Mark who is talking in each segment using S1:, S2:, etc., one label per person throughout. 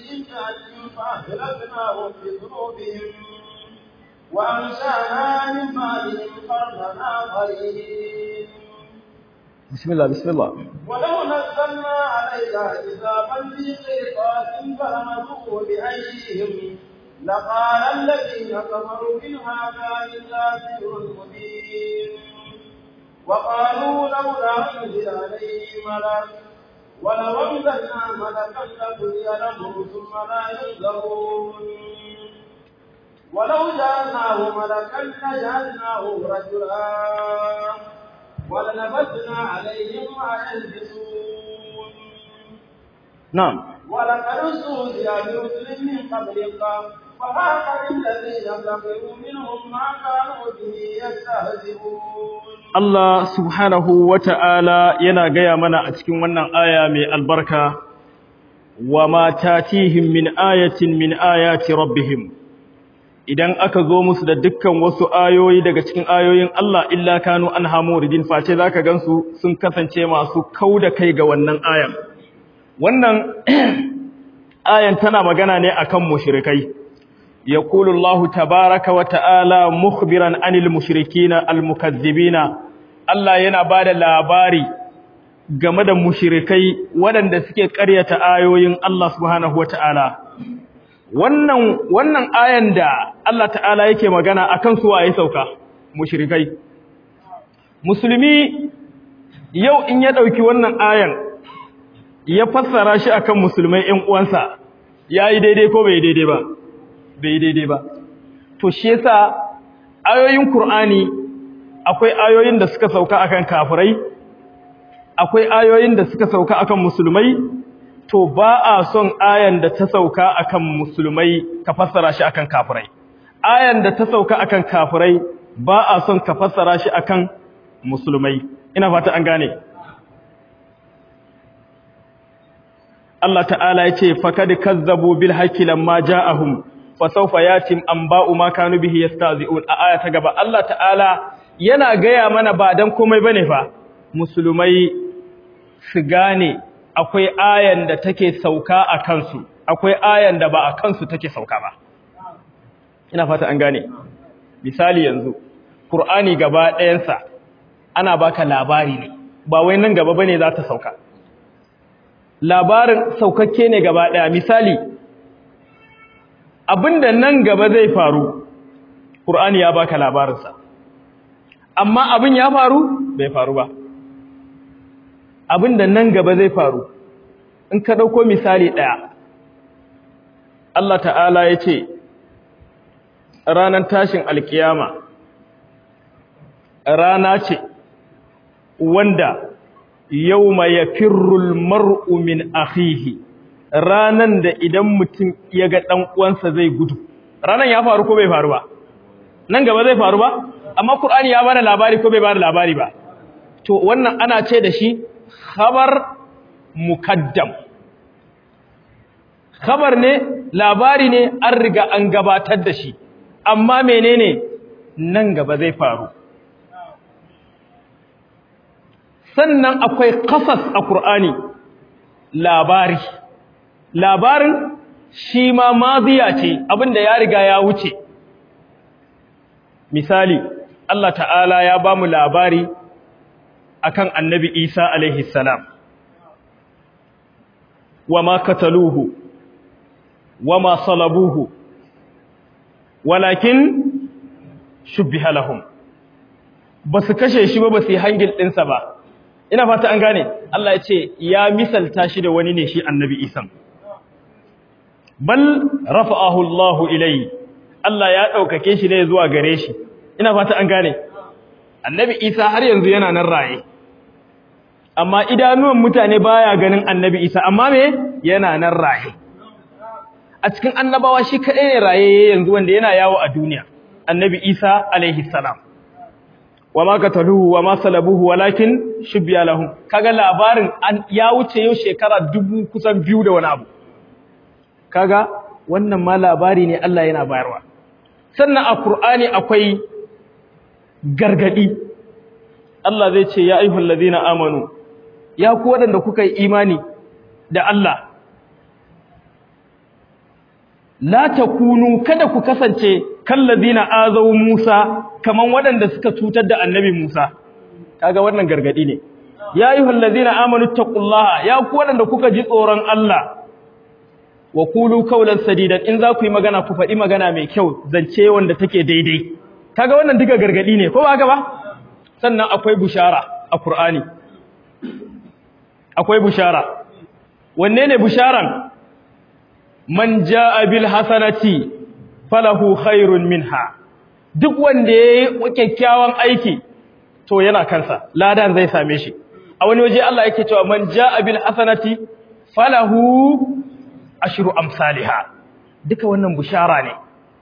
S1: بإمكانهم فأهلكناهم بذنوبهم وأنشأنا من بعدهم قرنا آخرين
S2: بسم الله بسم الله
S1: ولو نزلنا عليك كتابا في قرطاس فلمسوه بأيديهم لقال الذين كفروا إن هذا إلا سحر مبين وقالوا لولا أنزل عليه ملك ولو أنزلنا ملكا لقضي الأمر ثم لا ينظرون ولو جعلناه ملكا لجعلناه رجلا وللبسنا عليهم ما يلبسون
S2: نعم
S1: ولقد استهزئ برسل من قبلك فحاق بالذين كفروا منهم ما كانوا به يستهزئون
S2: Allah subhanahu wa ta'ala yana gaya mana a cikin wannan aya mai albarka, wa ma tatihim min ayatin min ayati rabbihim. Idan aka zo musu da dukkan wasu ayoyi daga cikin ayoyin Allah illa kanu an hamu ridin face za ka gansu sun kasance masu kau da kai ga wannan ayan. Wannan ayan tana magana ne akan mushrikai. يقول الله تبارك وتعالى مخبرا عن المشركين المكذبين Allah yana ba da labari game da mushirikai waɗanda suke ƙaryata ayoyin Allah subhanahu wata'ala wannan wannan ayan da Allah ta'ala yake magana akan su waye sauka mushirikai musulmi yau in ya ɗauki wannan ayan ya fassara shi akan musulmai ƴan uwansa yayi daidai ko bai daidai ba bai daidai ba to shi yasa ayoyin Qur'ani akwai ayoyin da suka sauka akan kafirai akwai ayoyin da suka sauka akan musulmai to ba a son ayan da ta sauka akan musulmai ka fassara shi akan kafirai ayan da ta sauka akan kafirai ba a son ka fassara shi akan musulmai ina fata an gane Allah ta'ala ya ce fakad kazzabu bil haqqi lamma ja'ahum fasawfa yatim anba'u ma kanu bihi yastahzi'un a aya ta gaba Allah ta'ala yana gaya mana ba dan komai bane fa musulmai su gane akwai ayan da take sauka a kansu akwai ayan da ba a kansu take sauka ba ina fata an gane misali yanzu Qur'ani gaba ɗayansa ana baka labari ne ba wai nan gaba bane za ta sauka labarin saukakke ne gaba ɗaya misali abinda nan gaba zai faru Qur'ani ya baka labarinsa amma abin ya faru bai faru ba abin da nan gaba zai faru in ka ɗauko misali ɗaya Allah ta'ala ya ce ranar tashin alkiyama rana ce wanda yau ma ya firrul mar'u min akhihi ranan da idan mutum ya ga ɗan uwansa zai gudu ranan ya faru ko bai faru ba nan gaba zai faru ba amma Qur'ani ya bada labari ko bai bada labari ba to wannan ana ce da shi khabar mukaddam khabar ne labari ne an riga an gabatar da shi amma menene nan gaba zai faru sannan akwai qasas a Qur'ani labari labarin shi ma maziya ce abinda ya riga ya wuce misali Allah ta'ala ya ba mu labari akan annabi Isa alaihi salam wa ma kataluhu wa ma salabuhu walakin shubbiha lahum basu kashe shi ba basu yi hangil ɗinsa ba ina fata an gane Allah ya ce ya misalta shi da wani ne shi annabi Isa bal rafa'ahu Allahu ilayhi Allah ya ɗaukake shi ne zuwa gare shi ina fata an gane annabi isa har yanzu yana nan raye amma idanuwan mutane baya ganin annabi isa amma me yana nan raye a cikin annabawa shi kaɗai ne raye yanzu wanda yana yawo a duniya annabi isa alaihi salam wa ma qataluhu wa ma salabuhu walakin shubbiya lahum kaga labarin ya wuce yau shekara dubu kusan biyu da wani abu kaga wannan ma labari ne Allah yana bayarwa sannan a Qur'ani akwai gargadi Allah zai ce ya ayyuhal ladina amanu ya ku wadanda kuka yi imani da Allah la takunu kada ku kasance kallazina azaw Musa kaman waɗanda suka cutar da annabi Musa kaga wannan gargadi ne ya ayyuhal ladzina amanu taqullaha ya ku waɗanda kuka ji tsoron Allah wa qulu qawlan sadidan in za ku yi magana ku faɗi magana mai kyau zance wanda take daidai kaga wannan duka gargadi ne ko ba haka ba sannan akwai bushara a Qur'ani akwai bushara wanne ne busharan man jaa bil hasanati falahu khairun minha duk wanda yayi kyakkyawan aiki to yana kansa ladan zai same shi a wani waje Allah yake cewa man jaa bil hasanati falahu ashru amsalha duka wannan bushara ne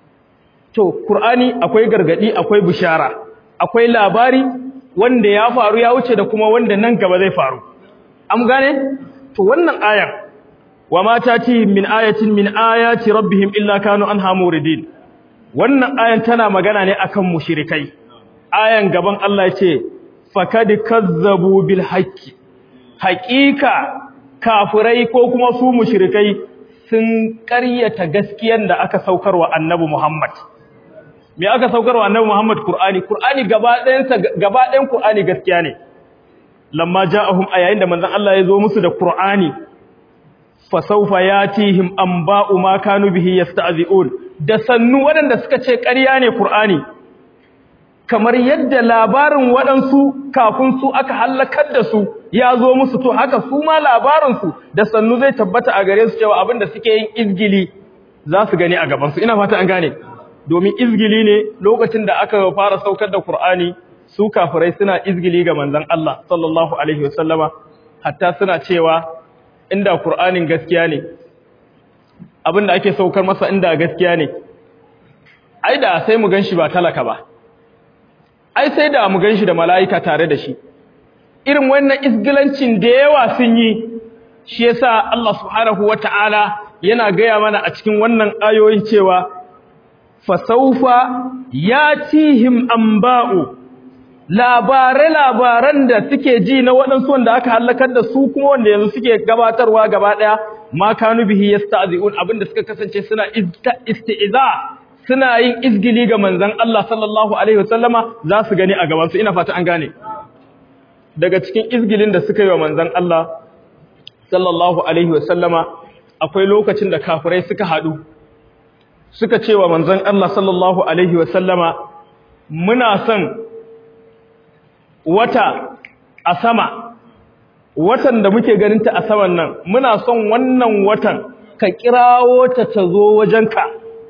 S2: to qur'ani akwai gargadi akwai bushara akwai labari wanda ya faru ya wuce da kuma wanda nan gaba zai faru am gane to wannan ayar wa ma tatihim min ayatin min ayati rabbihim illa kanu anha muridin wannan ayan tana magana ne akan mushrikai ayan gaban Allah yace fakad kazzabu bil haqqi haqiqa kafirai ko kuma su mushrikai sun ƙaryata gaskiyar da aka saukarwa annabi Muhammad me aka saukarwa annabi Muhammad Qur'ani Qur'ani gaba ɗayansa gaba ɗayan Qur'ani gaskiya ne lamma ja'ahum ayayin da manzon Allah ya zo musu da Qur'ani fa sawfa yatihim anba'u ma kanu bihi yasta'zi'un da sannu waɗanda suka ce ƙarya ne Qur'ani kamar yadda labarin waɗansu kafin su aka halakar da su ya zo musu to haka su ma labarinsu da sannu zai tabbata a gare su cewa abin da suke yin izgili za su gani a gabansu ina fata an gane domin izgili ne lokacin da aka fara saukar da Qur'ani su kafirai suna izgili ga manzon Allah sallallahu alaihi wasallama hatta suna cewa inda Qur'anin gaskiya ne abinda ake saukar masa inda gaskiya ne ai da sai mu ganshi ba talaka ba ai sai da mu ganshi da mala'ika tare da shi irin wannan izgilancin da yawa sun yi shi yasa Allah subhanahu wata'ala yana gaya mana a cikin wannan ayoyin cewa fasaufa yatihim anba'u labare-labaran da suke ji na waɗansu wanda aka halakar da su kuma wanda yanzu suke gabatarwa gaba ɗaya ma kanu bihi yasta'zi'un abinda suka kasance suna isti'za suna yin izgili ga manzon Allah sallallahu alaihi wasallama za su gani a gaban su ina fata an gane daga cikin izgilin da suka yi wa manzon Allah sallallahu alaihi wasallama akwai lokacin da kafirai suka haɗu suka ce wa manzon Allah sallallahu alaihi wasallama muna son wata a sama watan da muke ganinta a saman nan muna son wannan watan ka kirawo ta ta zo wajenka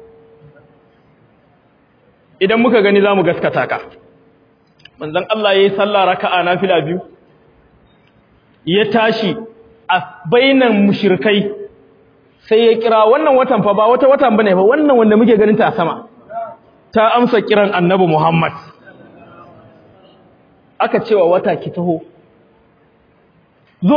S2: idan muka gani za mu gaskata ka manzon Allah ya yi sallah raka'a nafila biyu ya tashi a bainan mushrikai sai ya kira wannan watan fa ba wata watan bane fa wannan wanda muke ganin ta a sama ta amsa kiran annabi Muhammad aka cewa wata ki taho zo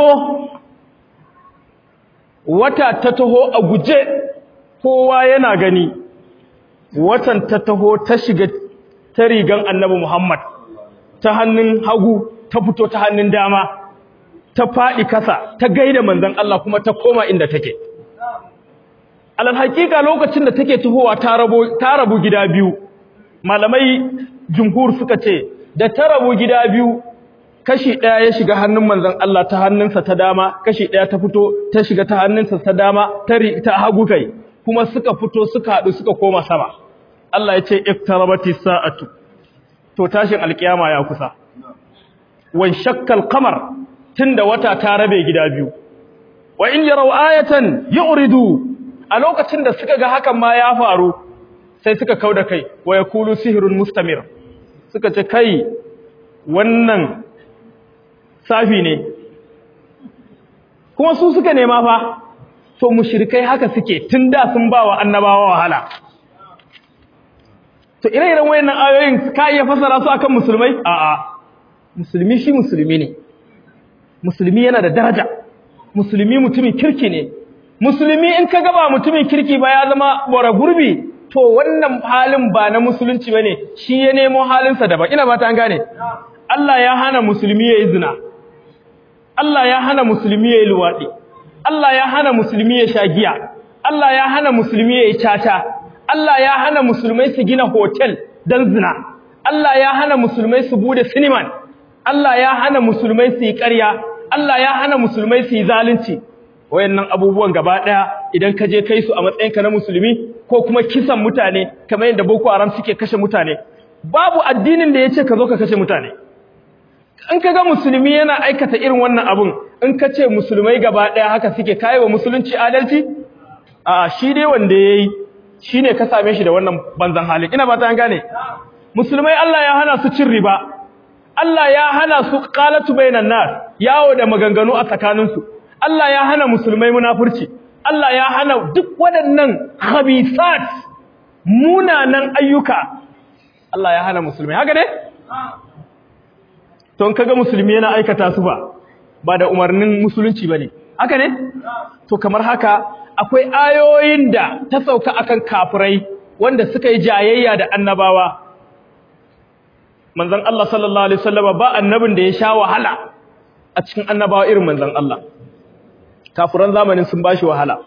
S2: wata ta taho a guje kowa yana gani watan ta taho ta shiga ta rigan annabi Muhammad ta hannun hagu ta fito ta hannun dama ta faɗi kasa ta gaida manzon Allah kuma ta koma inda take alal hakika lokacin da take tuhowa ta rabo ta rabu gida biyu malamai jumhur suka ce da ta rabu gida biyu kashi daya ya shiga hannun manzon Allah ta hannunsa ta dama kashi daya ta fito ta shiga ta hannunsa ta dama ta ta hagu kai kuma suka fito suka hadu suka koma sama Allah ya ce iktarabati sa'atu to tashin alkiyama ya kusa wan shakkal qamar tunda wata ta rabe gida biyu wa in yaraw ayatan yu'ridu a lokacin da suka ga hakan ma ya faru sai suka kauda kai wa yakulu sihrun mustamir suka ce kai wannan safi ne kuma su suka nema fa to mushrikai haka suke tun da sun ba wa annabawa wahala to ire-iren wayannan ayoyin ka iya fasara su akan musulmai a'a musulmi shi musulmi ne musulmi yana da daraja musulmi mutumin kirki ne musulmi in ka gaba mutumin kirki ba ya zama bora gurbi to wannan halin ba na musulunci bane shi ya nemo halinsa daban ina ba ta gane Allah ya hana musulmi ya yi zina Allah ya hana musulmi ya yi luwaɗi Allah ya hana musulmi ya sha giya Allah ya hana musulmi ya yi caca Allah ya hana musulmai su gina hotel don zina Allah ya hana musulmai su bude siniman Allah ya hana musulmai su yi ƙarya Allah ya hana musulmai su yi zalunci wayannan abubuwan gaba ɗaya idan ka je kai su a matsayinka na musulmi ko kuma kisan mutane kamar yadda Boko Haram suke kashe mutane babu addinin da ya ce ka zo ka kashe mutane in ka ga musulmi yana aikata irin wannan abun in ka ce musulmai gaba ɗaya haka suke kayi wa musulunci adalci a shi dai wanda ya yi shi ne ka same shi da wannan banzan halin ina ba ta gane musulmai Allah ya hana su cin riba Allah ya hana su qalatu bainan nas yawo da maganganu a tsakaninsu Allah ya hana musulmai munafurci Allah ya hana duk waɗannan khabithat munanan ayyuka Allah ya hana musulmai haka ne to in kaga musulmi yana aikata su ba ba da umarnin musulunci bane haka ne to kamar haka akwai ayoyin da ta sauka akan kafirai wanda suka yi jayayya da annabawa manzon Allah sallallahu alaihi wasallam ba annabin da ya sha wahala a cikin annabawa irin manzon Allah kafiran zamanin sun bashi wahala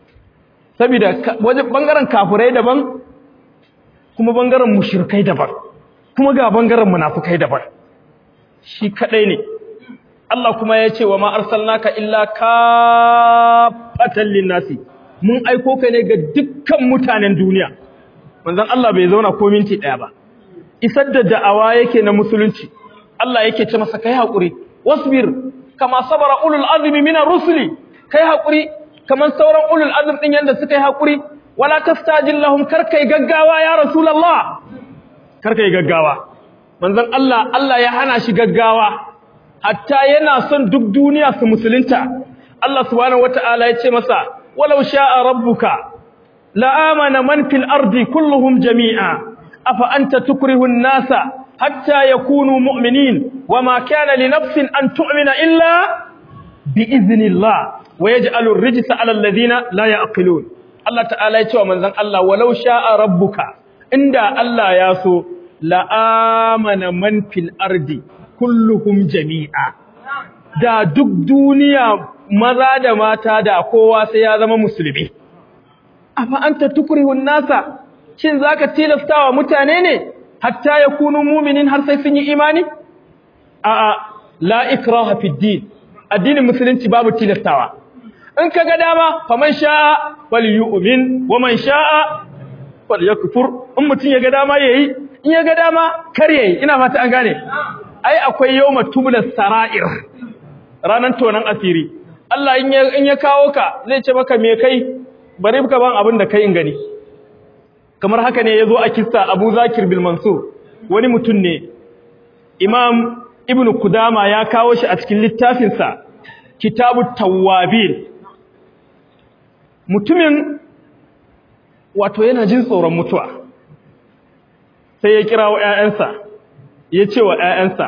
S2: saboda wajen bangaren kafirai daban kuma bangaren mushrikai daban kuma ga bangaren munafikai daban shi kadai ne Allah kuma ya ce wa ma arsalnaka illa kafatan linnasi mun aiko ka ne ga dukkan mutanen duniya manzon Allah bai zauna ko minti daya ba isar da da'awa yake na musulunci Allah yake ce masa kai hakuri wasbir kama sabara ulul azmi minar rusuli kai hakuri kaman sauran ulul azm din yanda suka yi hakuri wala tastajil lahum karkai gaggawa ya rasulullah karkai gaggawa manzon Allah Allah ya hana shi gaggawa hatta yana son duk duniya su musulunta Allah subhanahu wataala ya ce masa walau sha'a rabbuka la amana man fil ardi kulluhum jami'a afa anta tukrihu an-nasa hatta yakunu mu'minin wama kana li nafsin an tu'mina illa bi idhnillah wa yaj'alu ar-rijsa 'ala alladhina la ya'qilun Allah ta'ala ya ce wa manzon Allah walau sha'a rabbuka inda Allah ya so la amana man fil ardi kulluhum jami'a da duk duniya maza da mata da kowa sai ya zama musulmi afa anta tukrihun nasa shin zaka tilastawa mutane ne hatta yakunu mu'minin har sai sun yi imani a a la ikraha fid din addinin musulunci babu tilastawa in kaga dama faman sha'a falyu'min waman sha'a falyakfur in mutun ya ga dama yayi in ya ga dama kar yayi ina fata an gane ai akwai yawma tubla sara'ir ranan tonan asiri Allah in ya in ya kawo ka zai ce maka me kai bari ka ban abin da kai in gani kamar haka ne yazo a kissa Abu Zakir bil Mansur wani mutum ne Imam Ibn Kudama ya kawo shi a cikin littafin sa Kitabut Tawwabin mutumin wato yana jin tsoron mutuwa sai ya kira wa ƴaƴansa ya ce wa ƴaƴansa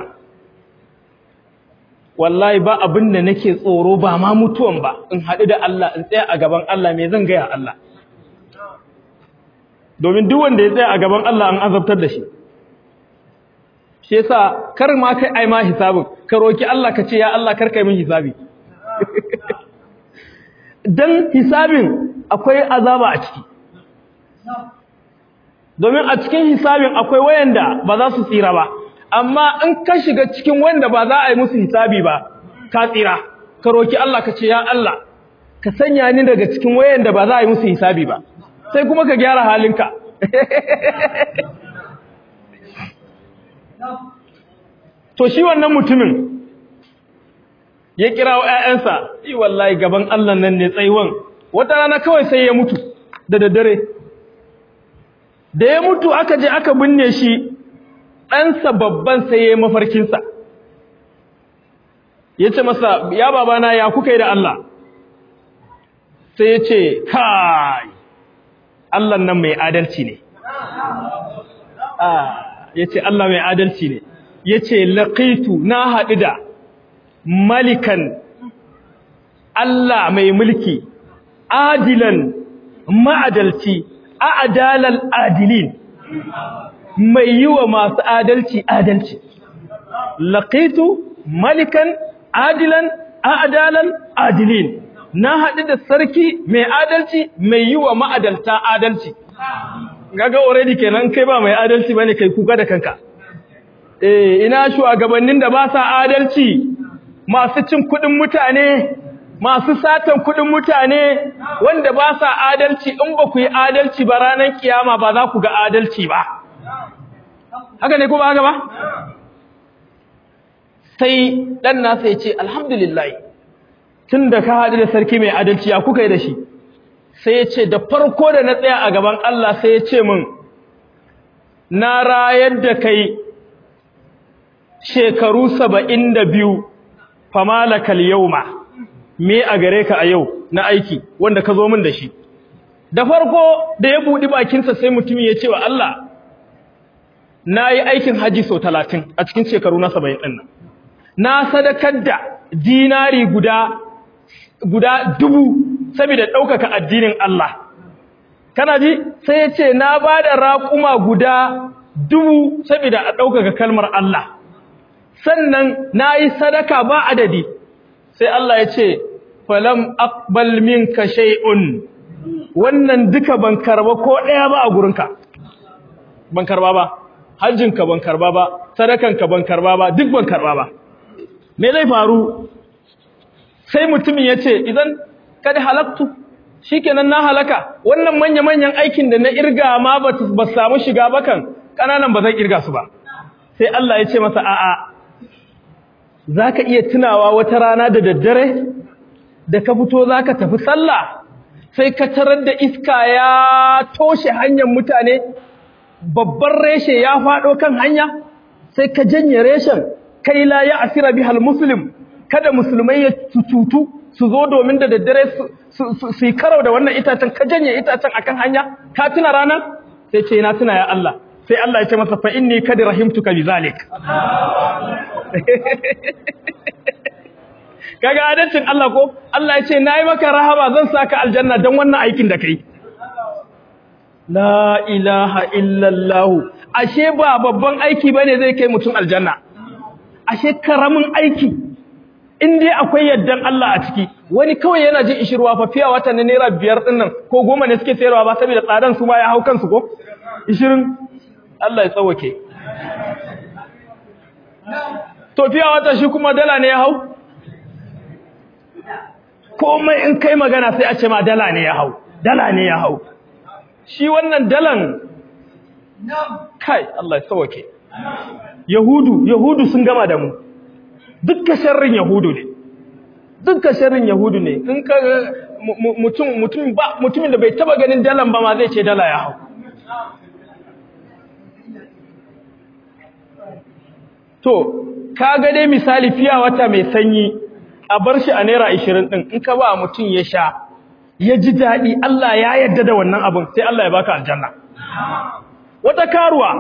S2: wallahi ba abin da nake tsoro ba ma mutuwan ba in haɗu da Allah in tsaya a gaban Allah me zan gaya Allah domin duk wanda ya tsaya a gaban Allah an azabtar da shi shi yasa kar ma kai ai ma hisabin ka roki Allah ka ce ya Allah kar kai min hisabi dan hisabin akwai azaba a ciki domin a cikin hisabin akwai wayanda ba za su tsira ba amma in ka shiga cikin wanda ba za a yi musu hisabi ba ka tsira ka roki Allah ka ce ya Allah ka sanya ni daga cikin wayanda ba za a yi musu hisabi ba sai kuma ka gyara halinka to shi wannan mutumin ya kira wa ƴaƴansa yi wallahi gaban Allah nan ne tsaiwan wata rana kawai sai ya mutu da daddare da ya mutu aka je aka binne shi ɗansa babban sai ya yi mafarkinsa ya ce masa ya babana ya kuka yi da Allah sai ya ce kai Allah nan mai adalci ne ya ce Allah mai adalci ne ya ce laƙaitu na haɗu da malikan Allah mai mulki adilan ma'adalci a'dalal adilin mai yi wa masu adalci adalci laqitu malikan adilan a'dalal adilin na haɗu da sarki mai adalci mai yi wa ma'adalta adalci gaga already kenan kai ba mai adalci bane kai kuka da kanka eh ina shugabannin da ba sa adalci masu cin kuɗin mutane masu satan kuɗin mutane wanda ba sa adalci in ba ku yi adalci ba ranar kiyama ba za ku ga adalci ba haka ne ko ba haka ba sai dan nasa ya ce alhamdulillah tun da ka haɗu da sarki mai adalci ya kuka yi da shi sai ya ce da farko da na tsaya a gaban Allah sai ya ce min na rayar da kai shekaru saba'in da biyu famalakal yauma me a gare ka a yau na aiki wanda ka zo min da shi da farko da ya buɗi bakinsa sai mutumin ya ce wa Allah na yi aikin haji sau talatin a cikin shekaru na saba'in ɗin nan na sadakar da dinari guda guda dubu saboda ɗaukaka addinin Allah kana ji sai ya ce na ba da raƙuma guda dubu saboda a ɗaukaka kalmar Allah sannan na yi sadaka ba adadi sai Allah ya ce falam aqbal minka shay'un wannan duka ban karba ko ɗaya ba a gurinka ban karba ba hajjinka ban karba ba sadakanka ban karba ba duk ban karba ba me zai faru sai mutumin ya ce idan kada halaktu shikenan na halaka wannan manya-manyan aikin da na irga ma ba samu shiga ba kan ƙananan ba zan irga su ba sai Allah ya ce masa a'a za ka iya tunawa wata rana da daddare da ka fito za ka tafi sallah sai ka tarar da iska ya toshe hanyar mutane babban reshe ya faɗo kan hanya sai ka janye reshen kai la ya asira bihal muslim kada musulmai ya tutu su zo domin da daddare su yi karau da wannan itacen ka janye itacen akan hanya ka tuna ranar sai ce na tuna ya Allah sai Allah ya ce masa fa inni kad rahimtuka bizalik kaga adalcin Allah ko Allah ya ce nayi maka rahama zan saka aljanna dan wannan aikin da kai la ilaha illallah ashe ba babban aiki bane zai kai mutum aljanna ashe karamin aiki in dai akwai yaddan Allah a ciki wani kawai yana jin ishirwa fa fiya wata na naira biyar din nan ko goma ne suke sayarwa ba saboda tsadan su ma ya hau kansu ko ishirin Allah ya tsawake to fiya wata shi kuma dala ne ya hau komai in kai magana sai a ce ma dala ne ya hau dala ne ya hau shi wannan dalan kai Allah ya tsawake yahudu yahudu sun gama da mu dukkan sharrin yahudu ne dukkan sharrin yahudu ne in ka mutum mutum ba mutumin da bai taba ganin dalan ba ma zai ce dala ya hau to kaga dai misali fiya wata mai sanyi a bar shi a naira 20 din in ka ba mutum ya sha ya ji dadi Allah ya yarda da wannan abin sai Allah ya baka aljanna wata karuwa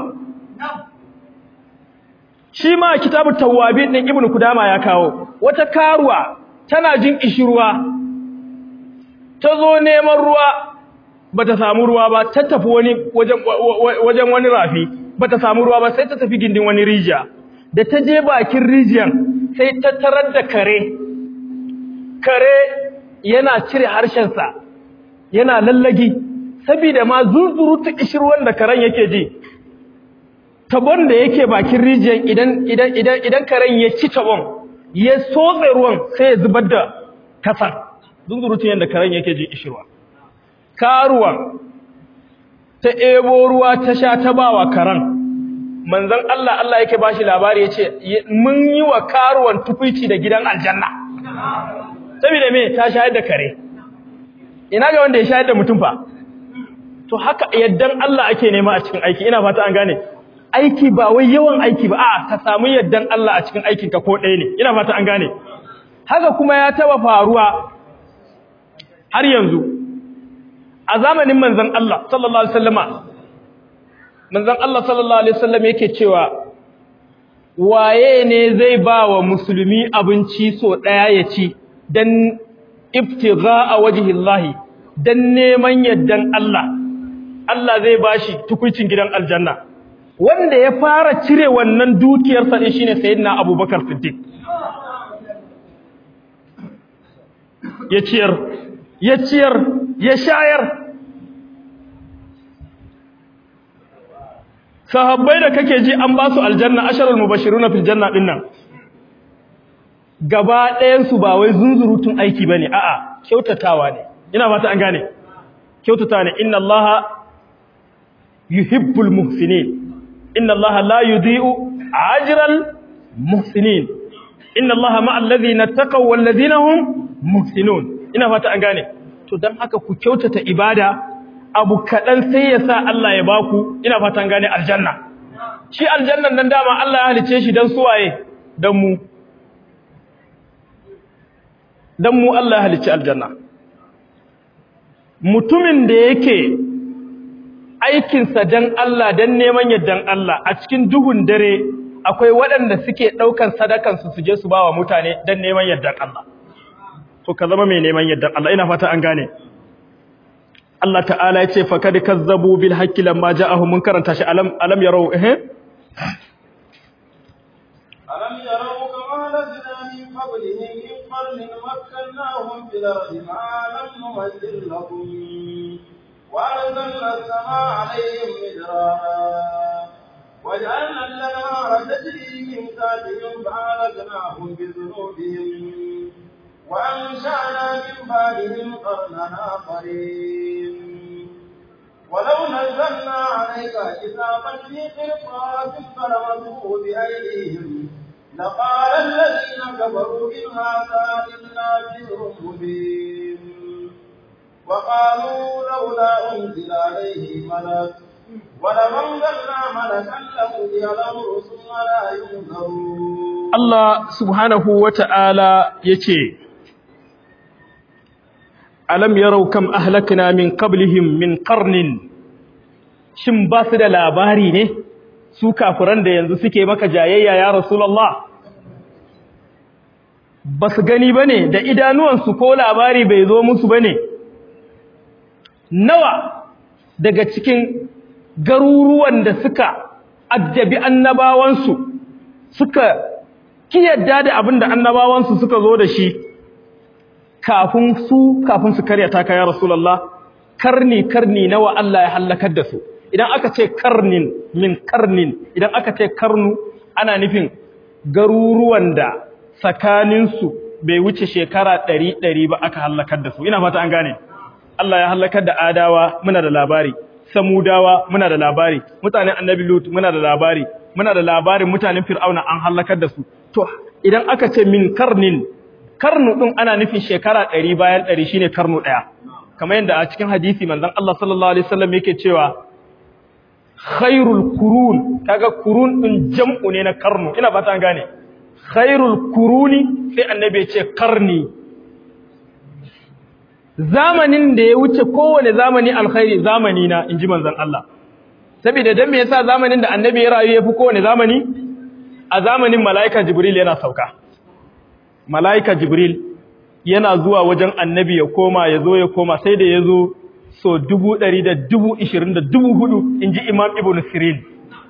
S2: shi ma kitabu tawabin din ibnu kudama ya kawo wata karuwa tana jin ishirwa ta zo neman ruwa bata samu ruwa ba ta tafi wani wajen wajen wani rafi bata samu ruwa ba sai ta tafi gindin wani rijiya da ta je bakin rijiyan sai ta tarar da kare kare yana cire harshensa yana lallagi saboda ma zuzuru ta ishirwan da karen yake ji tabon da yake bakin rijiyar idan idan idan idan karen ya ci tabon ya sotse ruwan sai ya zubar da kasar zunzurutun yadda karen yake ji ishirwa karuwan ta ebo ruwa ta sha ta bawa karen manzon Allah Allah yake bashi labari yace mun yi wa karuwan tufici da gidan aljanna saboda me ta shayar da kare ina ga wanda ya shayar da mutum fa to haka yaddan Allah ake nema a cikin aiki ina fata an gane aiki ba wai yawan aiki ba a'a ka samu yaddan Allah a cikin aikinka ko ɗaya ne ina fata an gane haka kuma ya taba faruwa har yanzu a zamanin manzon Allah sallallahu alaihi wasallama manzon Allah sallallahu alaihi wasallam yake cewa waye ne zai ba wa musulmi abinci so ɗaya ya ci dan ibtigha wajhillahi dan neman yaddan Allah Allah zai bashi tukuicin gidan aljanna wanda ya fara cire wannan dukiyarsa din shine sayyidina Abubakar Siddiq ya ciyar ya ciyar ya shayar sahabbai da kake ji an ba su aljanna asharul mubashiruna fil janna din nan gaba ɗayan su ba wai zunzurutun aiki bane a'a kyautatawa ne ina fata an gane kyautatawa ne inna allaha yuhibbul muhsinin inna allaha la yudhi'u ajral muhsinin inna allaha ma'al ladhina taqaw wal ladhina hum muhsinun ina fata an gane to dan haka ku kyautata ibada abu kaɗan sai ya sa Allah ya baku ina fatan gane aljanna shi aljannan nan dama Allah ya halice shi don suwaye don mu don mu Allah ya halice aljanna mutumin da yake aikinsa don Allah don neman yardan Allah a cikin duhun dare akwai waɗanda suke ɗaukan sadakansu su je su ba wa mutane don neman yardan Allah to ka zama mai neman yardan Allah ina fata an gane Allah ta'ala ya ce fakad kazzabu bil haqqi lamma ja'ahum mun karanta shi alam alam yarau eh
S1: alam yarau kama lazina min qablihim min qarnin makkannahum fil ardi ma lam numakkil lahum wa anzalna as-samaa 'alayhim midrara وجعلنا الأنهار تجري من تحتهم فأهلكناهم بذنوبهم وأنشأنا من بعدهم قرنا آخرين ولو نزلنا عليك كتابا في قرطاس فلمسوه بأيديهم لقال الذين كفروا إن هذا إلا سحر مبين وقالوا لولا أنزل عليه ملك ولو أنزلنا ملكا لقضي الأمر ثم لا ينظرون
S2: Allah subhanahu wata'ala yace alam yarau kam ahlakna min qablihim min qarnin shin ba su da labari ne su kafiran da yanzu suke maka jayayya ya rasulullah ba su gani bane da idanuwansu ko labari bai zo musu bane nawa daga cikin garuruwan da suka addabi annabawansu suka kiyarda da abin da annabawansu suka zo da shi kafin su kafin su karya ta ya rasulullah karni karni nawa Allah ya halakar da su idan aka ce karnin min karnin idan aka ce karnu ana nufin garuruwan da tsakaninsu bai wuce shekara ɗari ɗari ba aka halakar da su ina fata an gane Allah ya halakar da adawa muna da labari samudawa muna da labari mutanen annabi lut muna da labari muna da labarin mutanen fir'auna an halakar da su to idan aka ce min karnin karnu din ana nufin shekara 100 bayan 100 shine karnu daya kamar yadda a cikin hadisi manzon Allah sallallahu alaihi wasallam yake cewa khairul qurun kaga qurun din jam'u ne na karnu ina fata an gane khairul quruni sai annabi ya ce karni zamanin da ya wuce kowane zamani alkhairi zamani na inji manzon Allah saboda dan me yasa zamanin da annabi ya rayu yafi kowane zamani a zamanin malaika jibril yana sauka malaika jibril yana zuwa wajen annabi ya koma ya zo ya koma sai da ya zo so dubu ɗari da dubu ishirin da dubu hudu in ji imam ibn sirin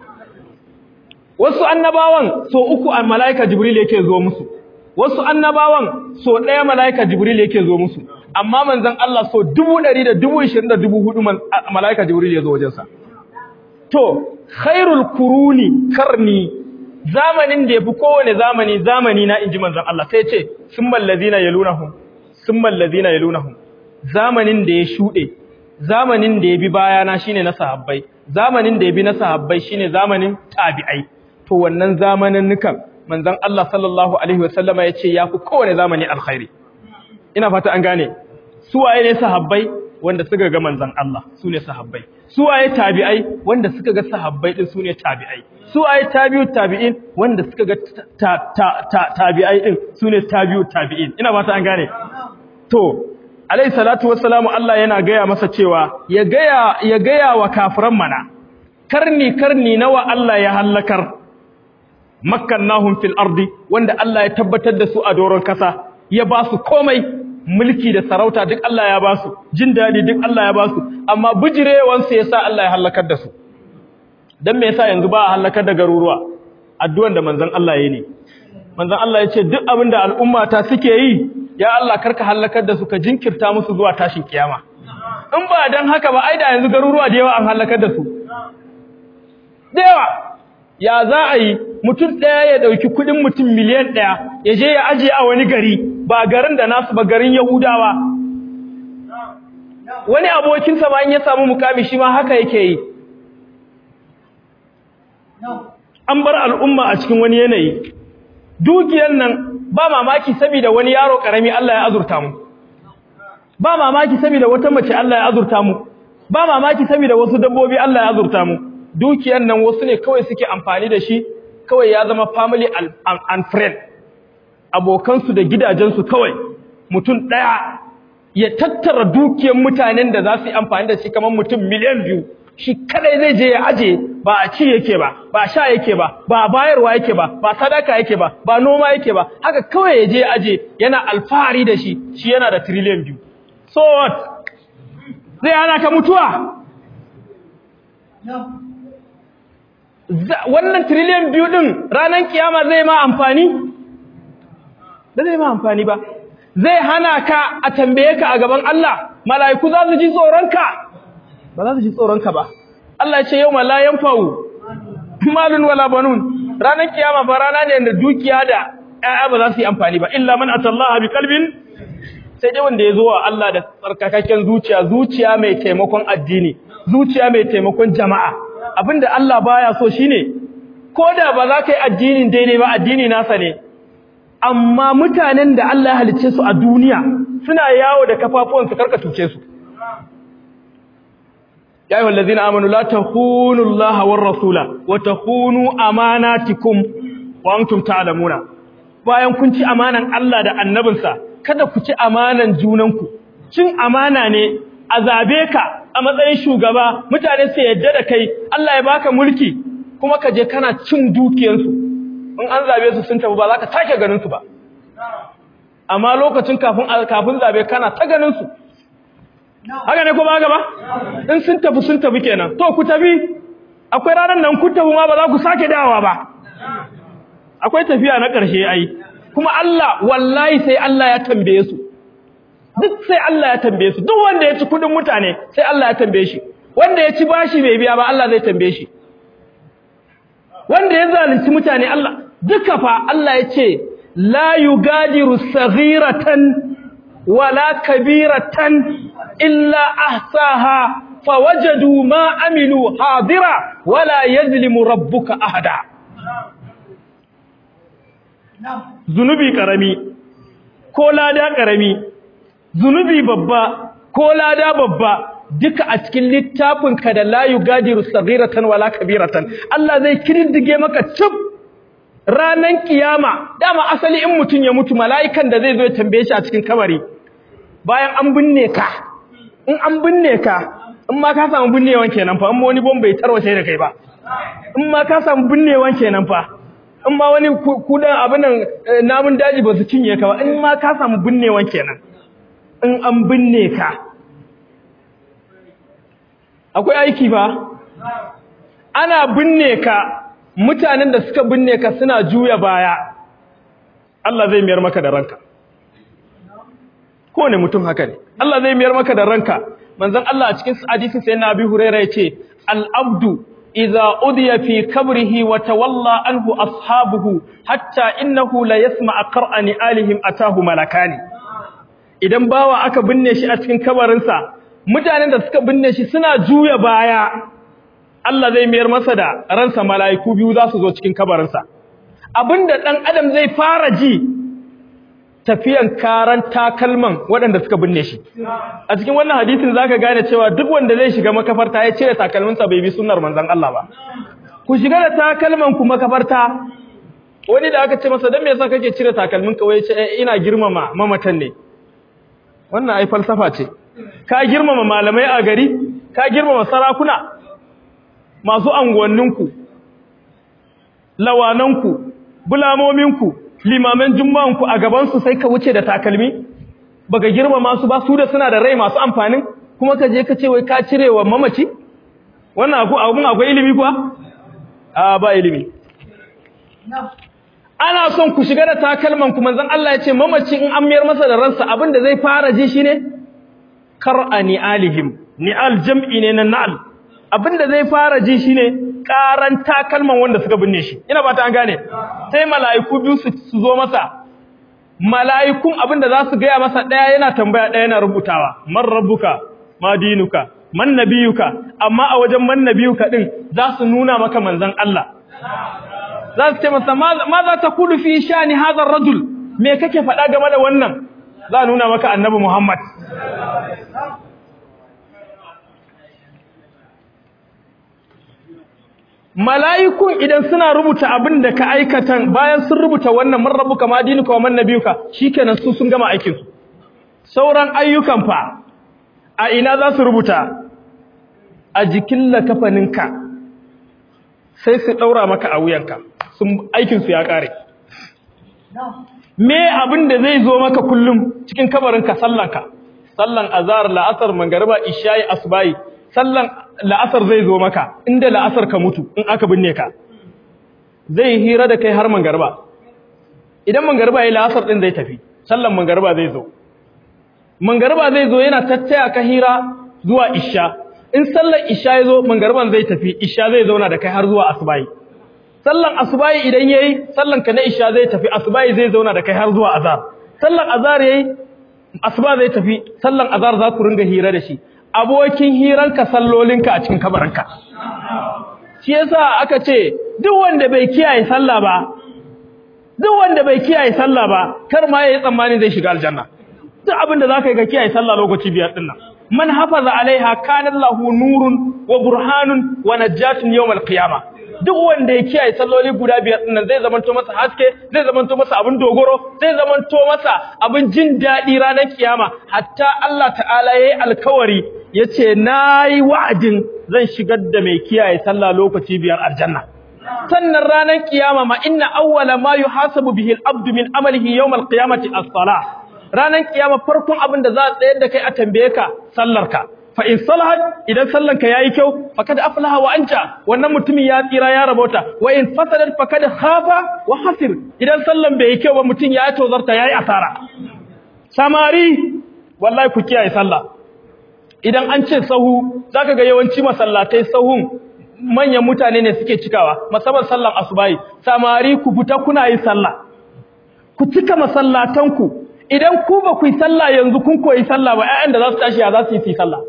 S2: wasu annabawan so uku a malaika jibril yake zo musu wasu annabawan so ɗaya malaika jibril yake zo musu amma manzon Allah so dubu ɗari da dubu ishirin da dubu hudu malaika jibril ya zo wajensa to khairul kuruni karni zamanin da yafi kowane zamani zamani na inji manzon Allah sai ce summal ladina yalunahum summal ladina yalunahum zamanin da ya shude zamanin da ya bi bayana shine na sahabbai zamanin da ya bi na sahabbai shine zamanin tabi'ai to wannan zamanin nukan manzon Allah sallallahu alaihi wasallama yace yafi kowane zamani alkhairi ina fata an gane su waye ne sahabbai wanda suka ga manzon Allah su ne sahabbai su waye tabi'ai wanda suka ga sahabbai din su ne tabi'ai su waye tabi'u tabi'in wanda suka ga tabi'ai din su ne tabi'u tabi'in ina fata an gane to alayhi salatu wassalamu Allah yana gaya masa cewa ya gaya ya gaya wa kafiran mana karni karni nawa Allah ya halakar makkannahum fil ardi wanda Allah ya tabbatar da su a doron kasa ya ba su komai mulki da sarauta duk Allah ya ba su jin dadi duk Allah ya ba su amma bijirewan su yasa Allah ya halakar da su dan me yasa yanzu ba a halakar da garuruwa addu'an da manzon Allah yayi ne manzon Allah ya ce duk abin da al'umma ta suke yi ya Allah karka halakar da su ka jinkirta musu zuwa tashin kiyama in ba dan haka ba ai da yanzu garuruwa da yawa an halakar da su da yawa ya za a yi mutum ɗaya ya ɗauki kuɗin mutum miliyan ɗaya ya je ya ajiye a wani gari ba garin da nasu ba garin yahudawa wani abokinsa ba in ya samu mukami shi ma haka yake yi an bar al'umma a cikin wani yanayi dukiyar nan ba mamaki saboda wani yaro karami Allah ya azurta mu ba mamaki saboda wata mace Allah ya azurta mu ba mamaki saboda wasu dabbobi Allah ya azurta mu dukiyar nan wasu ne kawai suke amfani da shi kawai ya zama family and friend abokansu da gidajensu kawai mutum ɗaya ya tattara dukiyar mutanen da za su yi amfani da shi kamar mutum miliyan biyu shi kadai zai je ya aje ba a ci yake ba ba sha yake ba ba bayarwa yake ba ba sadaka yake ba ba noma yake ba haka kawai ya je ya aje yana alfahari da shi shi yana da trillion biyu so what zai hana ka mutuwa wannan trillion biyu din ranar kiyama zai ma amfani ba zai ma amfani ba zai hana ka a tambaye ka a gaban Allah mala'iku za su ji tsoronka ba za su ji tsoronka ba Allah ya ce yau ma la yanfa'u malun wala banun ranar kiyama ba rana ne da dukiya da ƴaƴa ba za su yi amfani ba illa man atallaha bi qalbin sai dai wanda ya zo wa Allah da tsarkakakken zuciya zuciya mai taimakon addini zuciya mai taimakon jama'a abinda Allah baya so shine ko da ba za ka yi addinin daidai ba addini nasa ne amma mutanen da Allah ya halicce su a duniya suna yawo da kafafuwansu karka tuce su ya ayyuhal ladzina amanu la takhunu Allah war rasula wa takhunu amanatikum wa antum ta'lamuna bayan kun ci amanan Allah da annabinsa kada ku ci amanan junanku cin amana ne a zabe ka a matsayin shugaba mutane su yadda da kai Allah ya baka mulki kuma ka je kana cin dukiyarsu in an zabe su sun tafi ba za ka sake ganin su ba amma lokacin kafin kafin zabe kana ta ganin su haka ne ko ba gaba in sun tafi sun tafi kenan to ku tafi akwai ranar nan ku tafi ma ba za ku sake dawowa ba akwai tafiya na ƙarshe ai kuma Allah wallahi sai Allah ya tambaye su duk sai Allah ya tambaye su duk wanda ya ci kudin mutane sai Allah ya tambaye shi wanda ya ci bashi bai biya ba Allah zai tambaye shi wanda ya zalunci mutane Allah duka fa Allah ya ce la yugadiru saghiratan wala kabiratan illa ahsaha fawajadu ma amilu hadira wala yazlimu rabbuka ahada zunubi karami ko lada karami zunubi babba ko lada babba duka a cikin littafinka da la yugadiru saghiratan wala kabiratan Allah zai kididdige maka cip ranan kiyama dama asali in mutun ya mutu mala'ikan da zai zo ya tambaye shi a cikin kabari bayan an binne ka in an binne ka in ma ka samu binnewan kenan fa in wani bomba ya tarwace da kai ba in ma ka samu binnewan kenan fa in ma wani kudan abin nan namun daji ba su cinye ka ba in ma ka samu binnewan kenan in an binne ka akwai aiki ba ana binne ka mutanen da suka binne ka suna juya baya Allah zai miyar maka da ranka kowane mutum haka ne Allah zai miyar maka da ranka manzon Allah a cikin hadisin sayyidina Abi Hurairah yace al-abdu idza udiya fi kabrihi wa tawalla anhu ashabuhu hatta innahu la yasma'a qur'ani alihim atahu malakani idan bawa aka binne shi a cikin kabarinsa mutanen da suka binne shi suna juya baya Allah zai mayar masa da ransa mala'iku biyu za su zo cikin kabarinsa abinda dan adam zai fara ji tafiyan karan takalman waɗanda suka binne shi a cikin wannan hadisin zaka gane cewa duk wanda zai shiga makafarta ya cire takalminsa bai bi sunnar manzon Allah ba ku shiga da takalman ku makafarta wani da aka ce masa dan me yasa kake cire takalmin ka wai ce ina girmama mamatan ne wannan ai falsafa ce ka girmama malamai a gari ka girmama sarakuna masu anguwanninku lawananku bulamominku limaman juma'anku a gabansu sai ka wuce da takalmi baka girmama su ba su da suna da rai masu amfanin kuma ka je ka ce wai ka cire wa mamaci wannan abun akwai ilimi kuwa a ba ilimi ana son ku shiga da takalman ku manzon Allah ya ce mamaci in an miyar masa da ransa abin da zai fara ji shine kar'ani alihim ni'al jam'i ne na na'al abin da zai fara ji shine karan takalman wanda suka binne shi ina ba ta an gane sai mala'iku biyu su zo masa mala'ikun abin da za su gaya masa ɗaya yana tambaya ɗaya yana rubutawa man rabbuka ma dinuka man nabiyuka amma a wajen man nabiyuka din za su nuna maka manzon Allah za su ce masa ma za ta kudu fi shani hadha rajul me kake faɗa game da wannan za nuna maka annabi Muhammad mala'ikun idan suna rubuta abin da ka aikatan bayan sun rubuta wannan man rabbuka ma dinuka wa man nabiyuka shikenan su sun gama aikin su sauran ayyukan fa a ina za su rubuta a jikin lakafaninka sai su daura maka a wuyanka sun aikin su ya kare me abin da zai zo maka kullum cikin kabarinka sallanka sallan azhar la'asar mangariba isha'i asbahi sallan la'asar zai zo maka inda la'asar ka mutu in aka binne ka zai hira da kai har mangarba idan mangarba yayi la'asar din zai tafi sallan mangarba zai zo mangarba zai zo yana tattaya ka hira zuwa isha in sallan isha ya zo mangarban zai tafi isha zai zauna da kai har zuwa asubahi sallan asubahi idan yayi sallan ka na isha zai tafi asubahi zai zauna da kai har zuwa azhar sallan azhar yayi asuba zai tafi sallan azhar za ku ringa hira da shi abokin hiranka sallolinka a cikin kabarinka shi yasa aka ce duk wanda bai kiyaye sallah ba duk wanda bai kiyaye sallah ba kar ma yayi tsammani zai shiga aljanna duk abin da zaka yi ka kiyaye sallah lokaci biyar din nan man hafaza alaiha kana lahu nurun wa burhanun wa najatun yawmal qiyamah duk wanda ya kiyaye salloli guda biyar din nan zai zamanto masa haske zai zamanto masa abin dogoro zai zamanto masa abin jin daɗi ranar kiyama hatta Allah ta'ala yayi alkawari yace nayi wa'adin zan shigar da mai kiyaye sallah lokaci biyar aljanna sannan ranar kiyama ma inna awwala ma yuhasabu bihi al-abdu min amalihi yawm al-qiyamati as-salah ranar kiyama farkon abin da za a tsayar da kai a tambaye ka sallarka fa in salahat idan sallanka yayi kyau fakad aflaha wa anja wannan mutumin ya tsira ya rabota wa in fasadat fakad khafa wa hasir idan sallan bai yi kyau ba mutum ya tozarta yayi asara samari wallahi ku kiyaye sallah idan an ce sahu zaka ga yawanci masallatai sahun manyan mutane ne suke cikawa musamman sallan asubahi samari ku fita kuna yin sallah ku cika masallatanku idan ku ba ku yi sallah yanzu kun koyi sallah ba ƴaƴan da za su tashi ya za su yi sallah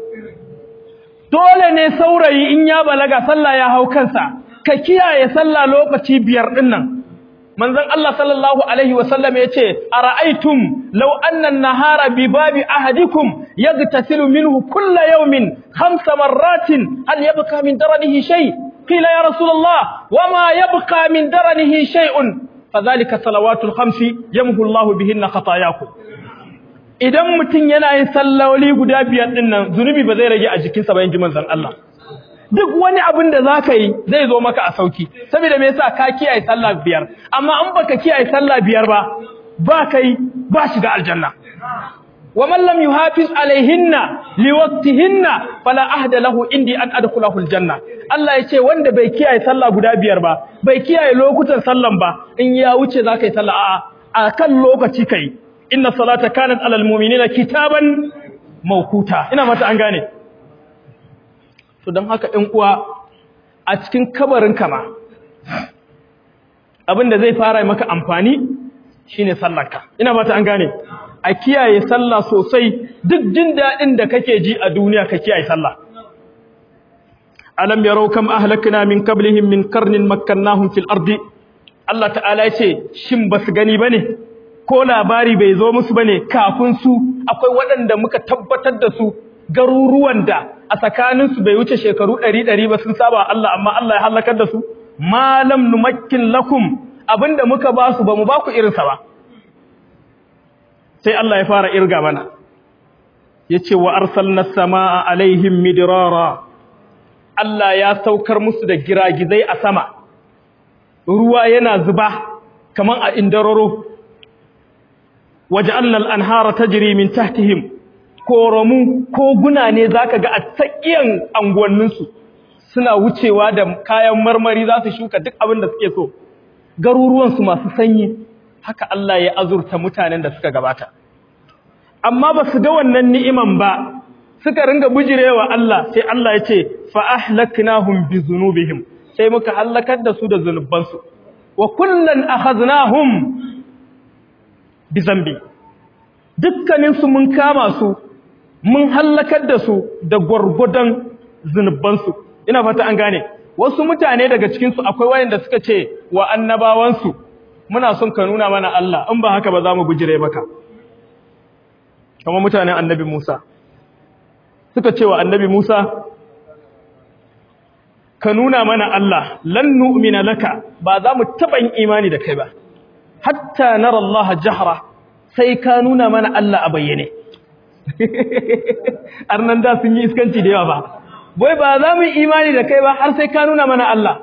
S2: dole ne saurayi in ya balaga sallah ya hau kansa ka kiyaye sallah lokaci biyar din nan manzon Allah sallallahu alaihi wasallam yace ara'aytum law anna an-nahara bi babi ahadikum yaghtasilu minhu kull yawmin khamsa marratin hal yabqa min daranihi shay qila ya rasulullah wama yabqa min daranihi shay'un fadhalika salawatul khamsi yamhu Allahu bihinna khatayakum idan mutum yana yin salloli guda biyar din nan zunubi ba zai rage a jikinsa ba yanki manzon Allah duk wani abin da zaka yi zai zo maka a sauki saboda me yasa ka kiyaye sallah biyar amma an baka kiyaye sallah biyar ba ba kai ba shiga aljanna wa man lam yuhafiz alaihinna liwaqtihinna fala ahda lahu indi an adkhulahu aljanna Allah yace wanda bai kiyaye sallah guda biyar ba bai kiyaye lokutan sallan ba in ya wuce zaka yi sallah a'a akan lokaci kai inna salata kanat alal mu'minina kitaban mawquta ina mata an gane to dan haka ɗan uwa a cikin kabarin kama abinda zai fara maka amfani shine sallarka ina mata an gane a kiyaye sallah sosai duk jin dadin da kake ji a duniya ka kiyaye sallah alam yarau kam ahlakna min qablihim min qarnin makkannahum fil ardi Allah ta'ala ya ce shin basu gani bane ko labari bai zo musu bane kafin su akwai waɗanda muka tabbatar da su garuruwan da a tsakanin su bai wuce shekaru 100 ba sun saba Allah amma Allah ya halakar da su malam numakkin lakum abinda muka ba su bamu ba ku irin sa ba sai Allah ya fara irga mana yace wa arsalna samaa alaihim midrara Allah ya saukar musu da giragizai a sama ruwa yana zuba kaman a indararo waja'alna al-anhara tajri min tahtihim koramu koguna ne zaka ga a tsakiyan anguwannin su suna wucewa da kayan marmari za su shuka duk abin da suke so garuruwansu masu sanyi haka Allah ya azurta mutanen da suka gabata amma ba su ga wannan ni'iman ba suka ringa bujirewa Allah sai Allah ya ce fa ahlaknahum bi dhunubihim sai muka halakar da su da zunubansu wa kullan akhadnahum bi zambi dukkanin su mun kama su mun halakar da su da gwargwadon zunubansu ina fata an gane wasu mutane daga cikin su akwai wayanda suka ce wa annabawansu muna son ka nuna mana Allah in ba haka ba za mu bujire maka kamar mutanen annabi Musa suka ce wa annabi Musa ka nuna mana Allah lan nu'mina laka ba za mu taɓa yin imani da kai ba hatta nara Allah jahra sai ka nuna mana Allah a bayyane arnan da sun yi iskanci da yawa ba boy ba za mu yi imani da kai ba har sai ka nuna mana Allah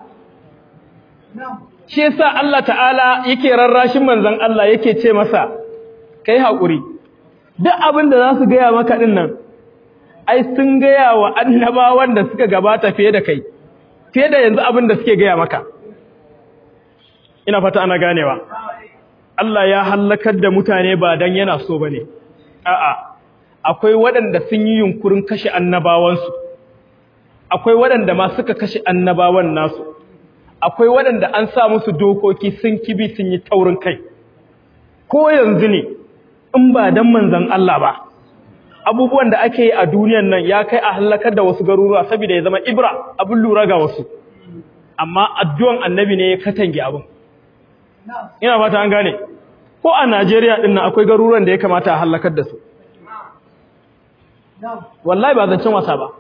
S2: shi yasa Allah ta'ala yake rarrashin manzon Allah yake ce masa kai haƙuri duk abin da za su gaya maka din nan ai sun gaya wa annabawan da suka gabata fiye da kai fiye da yanzu abin da suke gaya maka ina fata ana ganewa Allah ya hallakar da mutane ba dan yana so bane a'a akwai waɗanda sun yi yunkurin kashe annabawansu akwai waɗanda ma suka kashe annabawan nasu akwai waɗanda an sa musu dokoki sun kibi sun yi taurin kai ko yanzu ne in ba dan manzon Allah ba abubuwan da ake yi a duniyan nan ya kai a halakar da wasu garuruwa saboda ya zama ibra abin lura ga wasu amma addu'an annabi ne ya katange abin ina fata an gane ko a Najeriya din nan akwai garuruwan da ya kamata a halakar da su wallahi ba zancen wasa ba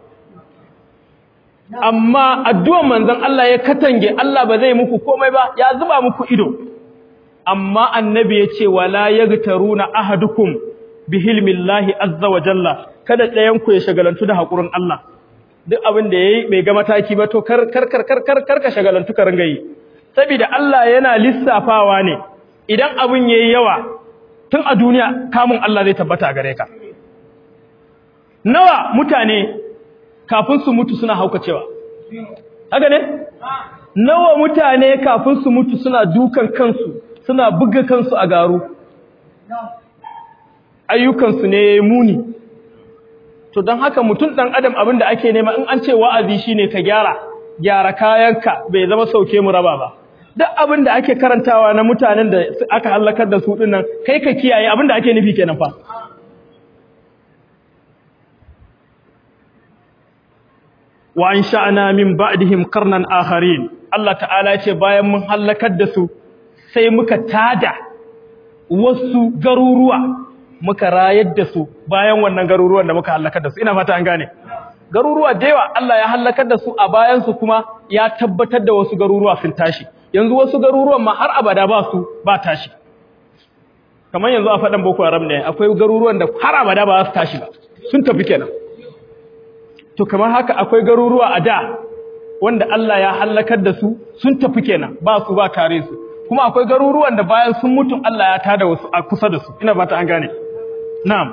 S2: amma addu'an manzon Allah ya katange Allah ba zai muku komai ba ya zuba muku ido amma annabi ya ce wala yagtaruna ahadukum bihilmillahi azza wa jalla kada ɗayan ku ya shagalantu da haƙurin Allah duk abin da yayi bai ga mataki ba to kar kar kar kar kar kar ka shagalantu ka ringa yi saboda Allah yana lissafawa ne idan abin yayi yawa tun a duniya kamun Allah zai tabbata gare ka nawa mutane kafin su mutu suna haukacewa haka ne nawa mutane kafin su mutu suna dukan kansu suna buga kansu a garu ayyukansu ne muni to don haka mutum ɗan adam abin da ake nema in an ce wa'azi shine ka gyara gyara kayanka bai zama sauke mu raba ba duk abin da ake karantawa na mutanen da aka halakar da su dinnan kai ka kiyaye abin da ake nufi kenan fa wa an sha'ana min ba'dihim qarnan akharin Allah ta'ala ya ce bayan mun halakar da su sai muka tada wasu garuruwa muka rayar da su bayan wannan garuruwan da muka halakar da su ina fata an gane garuruwa da yawa Allah ya halakar da su a bayan su kuma ya tabbatar da wasu garuruwa sun tashi yanzu wasu garuruwan ma har abada ba su ba tashi kamar yanzu a faɗan boko haram ne akwai garuruwan da har abada ba su tashi ba sun tafi kenan to kamar haka akwai garuruwa a da wanda Allah ya halakar da su sun tafi kenan ba su ba tare su kuma akwai garuruwan da bayan sun mutu Allah ya tada wasu a kusa da su ina ba ta an gane na'am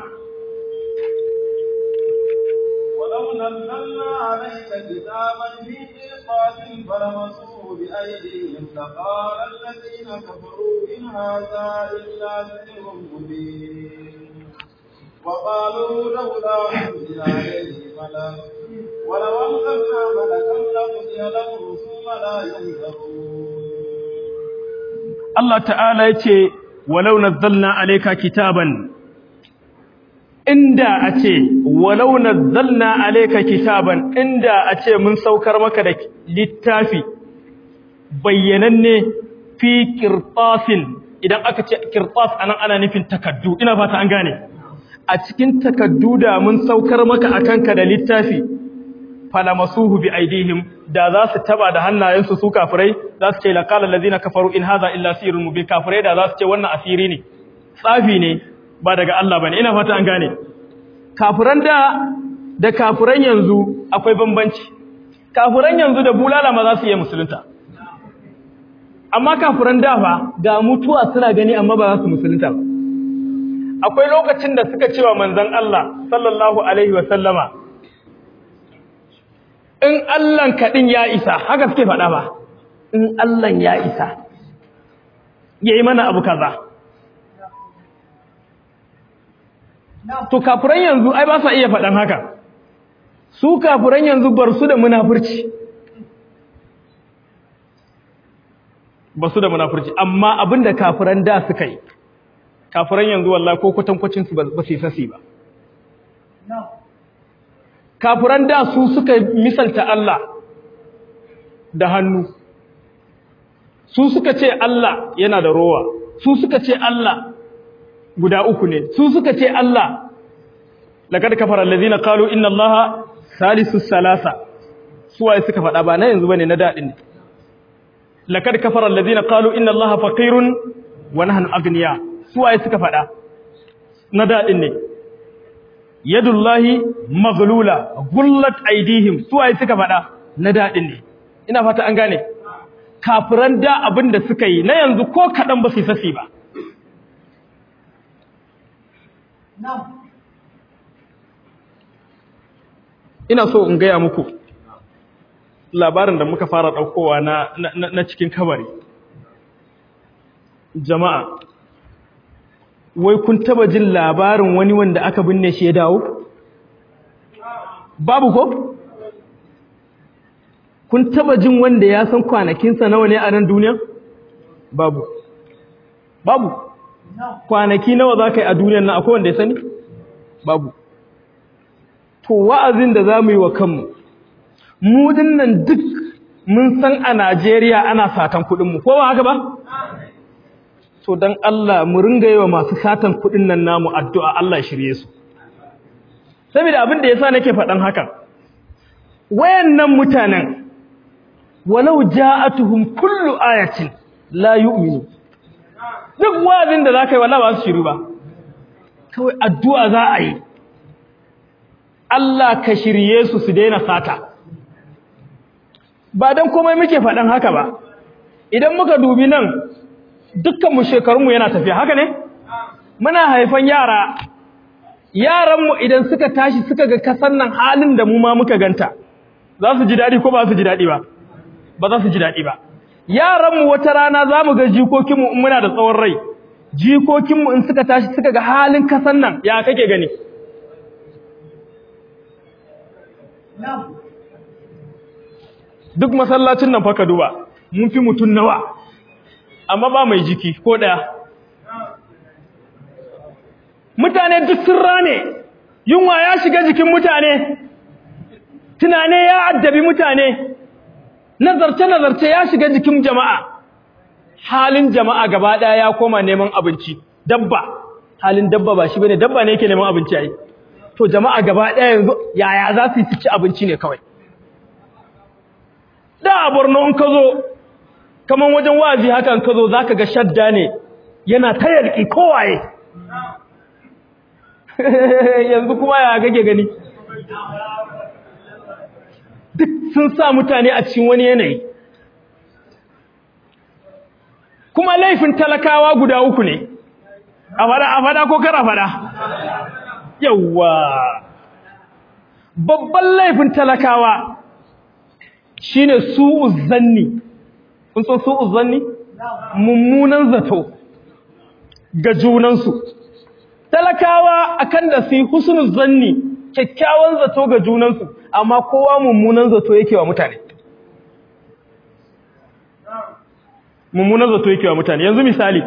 S1: ولو نزلنا عليك كتابا في قرطاس فلمسوه بأيديهم لقال الذين كفروا إن هذا إلا سحر مبين وقالوا لولا أنزل عليه ملك ولو أنزلنا ملكا لقضي الأمر ثم لا ينظرون
S2: Allah ta'ala ya ce walau nazzalna alayka kitaban inda a ce walau nazzalna alayka kitaban inda a ce mun saukar maka da littafi bayyananne fi qirtasin idan aka ce qirtas anan ana nufin takaddu ina fata an gane a cikin takaddu da mun saukar maka akan ka da littafi falamasuhu bi aidihim da za su taba da hannayensu su kafirai za su ce laqala allazina kafaru in hadha illa sirrun mubin kafirai da za su ce wannan asiri ne tsafi ne ba daga Allah bane ina fata an gane kafiran da da kafiran yanzu akwai bambanci kafiran yanzu da bulala ma za su yi musulunta amma kafiran da fa ga mutuwa suna gani amma ba za su musulunta ba akwai lokacin da suka cewa manzon Allah sallallahu alaihi wa sallama in Allahn kaɗin ya isa haka suke faɗa ba in Allahn ya isa yayi mana abu kaza to kafiran yanzu ai ba sa iya faɗan haka su kafiran yanzu bar su da munafurci ba su da munafurci amma abinda kafiran da suka yi kafiran yanzu wallahi ko kwatankwacin su ba su yi sasi ba kafiran da su suka misalta Allah da hannu su suka ce Allah yana da rowa su suka ce Allah guda uku ne su suka ce Allah laqad kafara allazina qalu inna allaha salisus salasa suwaye suka faɗa ba na yanzu bane na dadin ne laqad kafara allazina qalu inna allaha faqirun wa nahnu aghniya suwaye suka faɗa na dadin ne yadullahi maghlula gullat aydihim suwaye suka faɗa na dadin ne ina fata an gane kafiran da abin da suka yi na yanzu ko kadan ba su sasi ba ina so in gaya muku labarin da muka fara ɗaukowa na, na, na cikin kabari jama'a wai kun taba jin labarin wani wanda aka binne shi ya dawo babu ko kun taba jin wanda ya san kwanakinsa nawa ne a nan duniya babu babu kwanaki nawa za ka yi a duniyan nan akwai wanda ya sani babu to wa'azin da za mu yi wa kanmu mu dinnan duk mun san a Najeriya ana satan kuɗinmu ko ba haka ba to don Allah mu ringa yi wa masu satan kuɗin nan namu addu'a Allah shirye su saboda abin da yasa nake faɗan hakan wayannan mutanen walau ja'atuhum kullu ayatin la yu'minu duk wa'azin da zaka yi wallahi ba su shiru ba kawai addu'a za a yi Allah ka shirye su su daina sata ba dan komai muke faɗan haka ba idan muka dubi nan dukkanmu shekarunmu yana tafiya haka ne muna haifan yara yaranmu idan suka tashi suka ga kasan nan halin da mu ma muka ganta za su ji daɗi ko ba su ji daɗi ba ba za su ji daɗi ba yaranmu wata rana za mu ga jikokinmu in muna da tsawon rai jikokinmu in suka tashi suka ga halin kasan nan ya kake gani duk masallacin nan fa ka duba mun fi mutum nawa amma ba mai jiki ko ɗaya mutane duk sun rane yunwa ya shiga jikin mutane tunane ya addabi mutane nazarce-nazarce ya shiga jikin jama'a halin jama'a gaba ɗaya ya koma neman abinci dabba halin dabba ba shi bane dabba ne yake neman abinci ai to jama'a gaba ɗaya yanzu yaya za su yi ci abinci ne kawai da a borno in ka zo kaman wajen wazi hakan ka zo za ka ga shadda ne yana ta yarki kowaye yanzu kuma ya gage gani duk sun sa mutane a cikin wani yanayi kuma laifin talakawa guda uku ne a fada a fada ko kara fada yawwa babban laifin talakawa shine su'uz zanni kun san su'uz zanni mummunan zato ga junansu talakawa akan da su husnul zanni kyakkyawan zato ga junansu amma kowa mummunan zato yake wa mutane mummunan zato yake wa mutane yanzu misali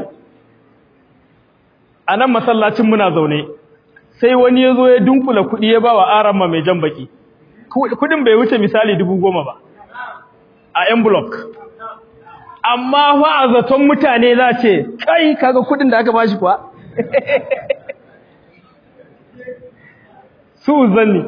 S2: a nan masallacin muna zaune sai wani ya zo ya dunkula kuɗi ya ba wa aramma mai jan baki kuɗin bai wuce misali dubu goma ba a envelope amma fa a zaton mutane za ce kai kaga kuɗin da aka bashi kuwa su zanni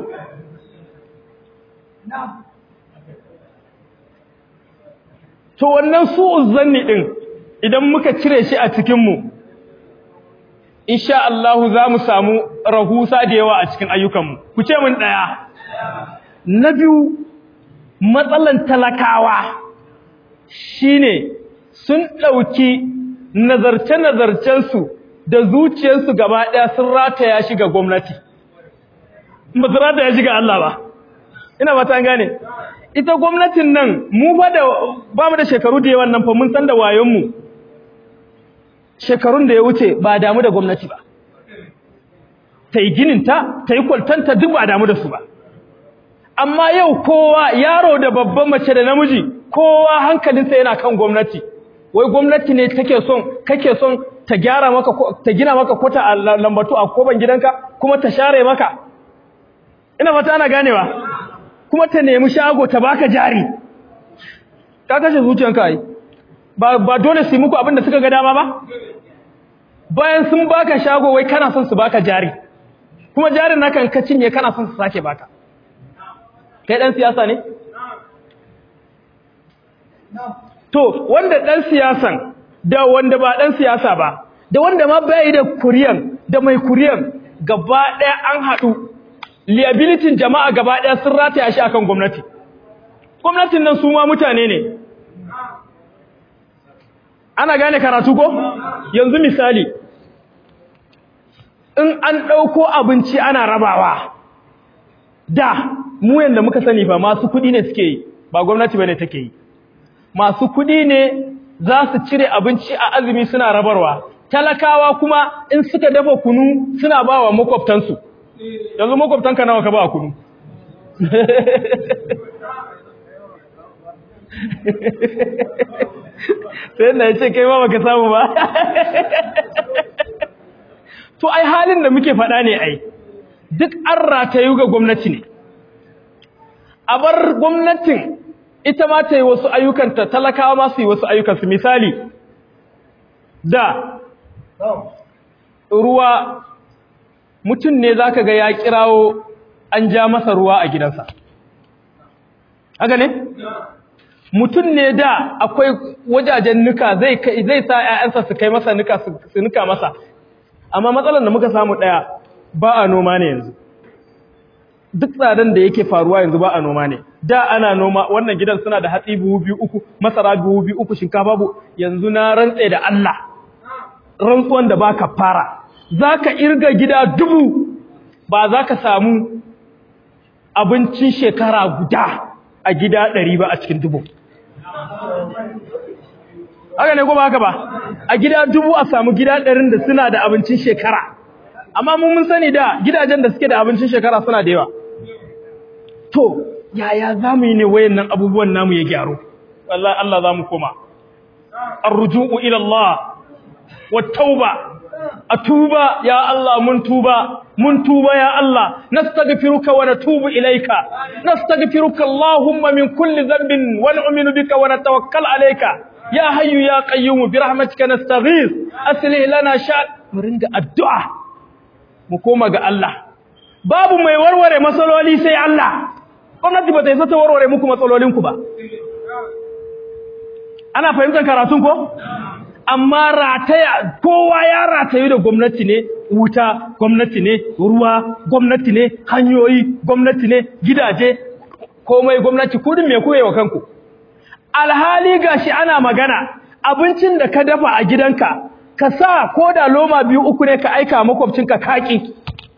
S2: to wannan su zanni din idan muka cire shi a cikinmu insha Allah za mu samu rahusa da yawa a cikin ayyukanmu ku ce mun daya na biyu matsalan talakawa shine sun dauki nazarce-nazarcensu da zuciyarsu gaba daya sun rataya shi ga gwamnati ba su rataya shi ga Allah ba ina ba ta gane ita gwamnatin nan mu ba da ba mu da shekaru da yawan nan fa mun san da wayonmu shekarun da ya wuce ba damu da gwamnati ba ta yi gininta ta yi kwaltanta duk ba damu da su ba amma yau kowa yaro da babban mace da namiji kowa hankalinsa yana kan gwamnati wai gwamnati ne take son kake son ta gyara maka ta gina maka kota a lambatu a koban gidanka kuma ta share maka ina fata ana ganewa kuma ta nemi shago ta baka jari ka kashe zuciyanka ai ba ba dole su yi muku abin da suka ga dama ba bayan sun baka shago wai kana son su baka jari kuma jarin naka ka cinye kana son su sake baka kai dan siyasa ne to wanda dan siyasan da wanda ba dan siyasa ba da wanda ma bai da kuriyan da mai kuriyan gaba daya an hadu liability jama'a gaba daya sun rataya shi akan gwamnati gwamnatin nan su ma mutane ne ana gane karatu ko yanzu misali in an ɗauko abinci ana rabawa da mu yanda muka sani fa masu kuɗi ne suke yi ba gwamnati bane take yi masu kuɗi ne za su cire abinci a azumi suna rabarwa talakawa kuma in suka dafa kunu suna ba wa makwabtansu yanzu makwabtanka nawa ka ba kunu sai na ce kai ma baka samu ba to ai halin da muke faɗa ne ai duk an ratayu ga gwamnati ne a bar gwamnatin ita ma ta yi wasu ayyukanta talakawa ma su yi wasu ayyukansu misali da ruwa mutum ne zaka ga ya kirawo an ja masa ruwa a gidansa haka ne mutum ne da akwai wajajen nuka zai zai sa ƴaƴansa su kai masa nuka su nuka masa amma matsalar da muka samu daya ba a noma ne yanzu duk tsadan da yake faruwa yanzu ba a noma ne da ana noma wannan gidan suna da hatsi buhu biyu uku masara buhu biyu uku shinkafa bu yanzu na rantse da Allah rantsuwan da baka fara zaka irga gida dubu ba za ka samu abincin shekara guda a gida ɗari ba a cikin dubu haka ne ko ba haka ba a gida dubu a samu gida ɗarin da suna da abincin shekara amma mun mun sani da gidajen da suke da abincin shekara suna da yawa to yaya za mu yi ne wayannan abubuwan namu ya gyaru wallahi Allah za mu koma arruju'u ila Allah wa tauba atuba ya Allah mun tuba mun tuba ya Allah nastaghfiruka wa natubu ilayka nastaghfiruka Allahumma min kulli dhanbin wa nu'minu bika wa natawakkal alayka ya hayyu ya qayyum bi rahmatika nastaghith aslih lana sha mu ringa addu'a mu koma ga Allah babu mai warware matsaloli sai Allah gwamnati ba ta isa ta warware muku matsalolinku ba ana fahimtar karatun ko amma rataya kowa ya ratayu da gwamnati ne wuta gwamnati ne ruwa gwamnati ne hanyoyi gwamnati ne gidaje komai gwamnati kudin me kuye wa kanku alhali gashi ana magana abincin da ka dafa a gidanka ka sa ko da loma biyu uku ne ka aika makwabcinka kaki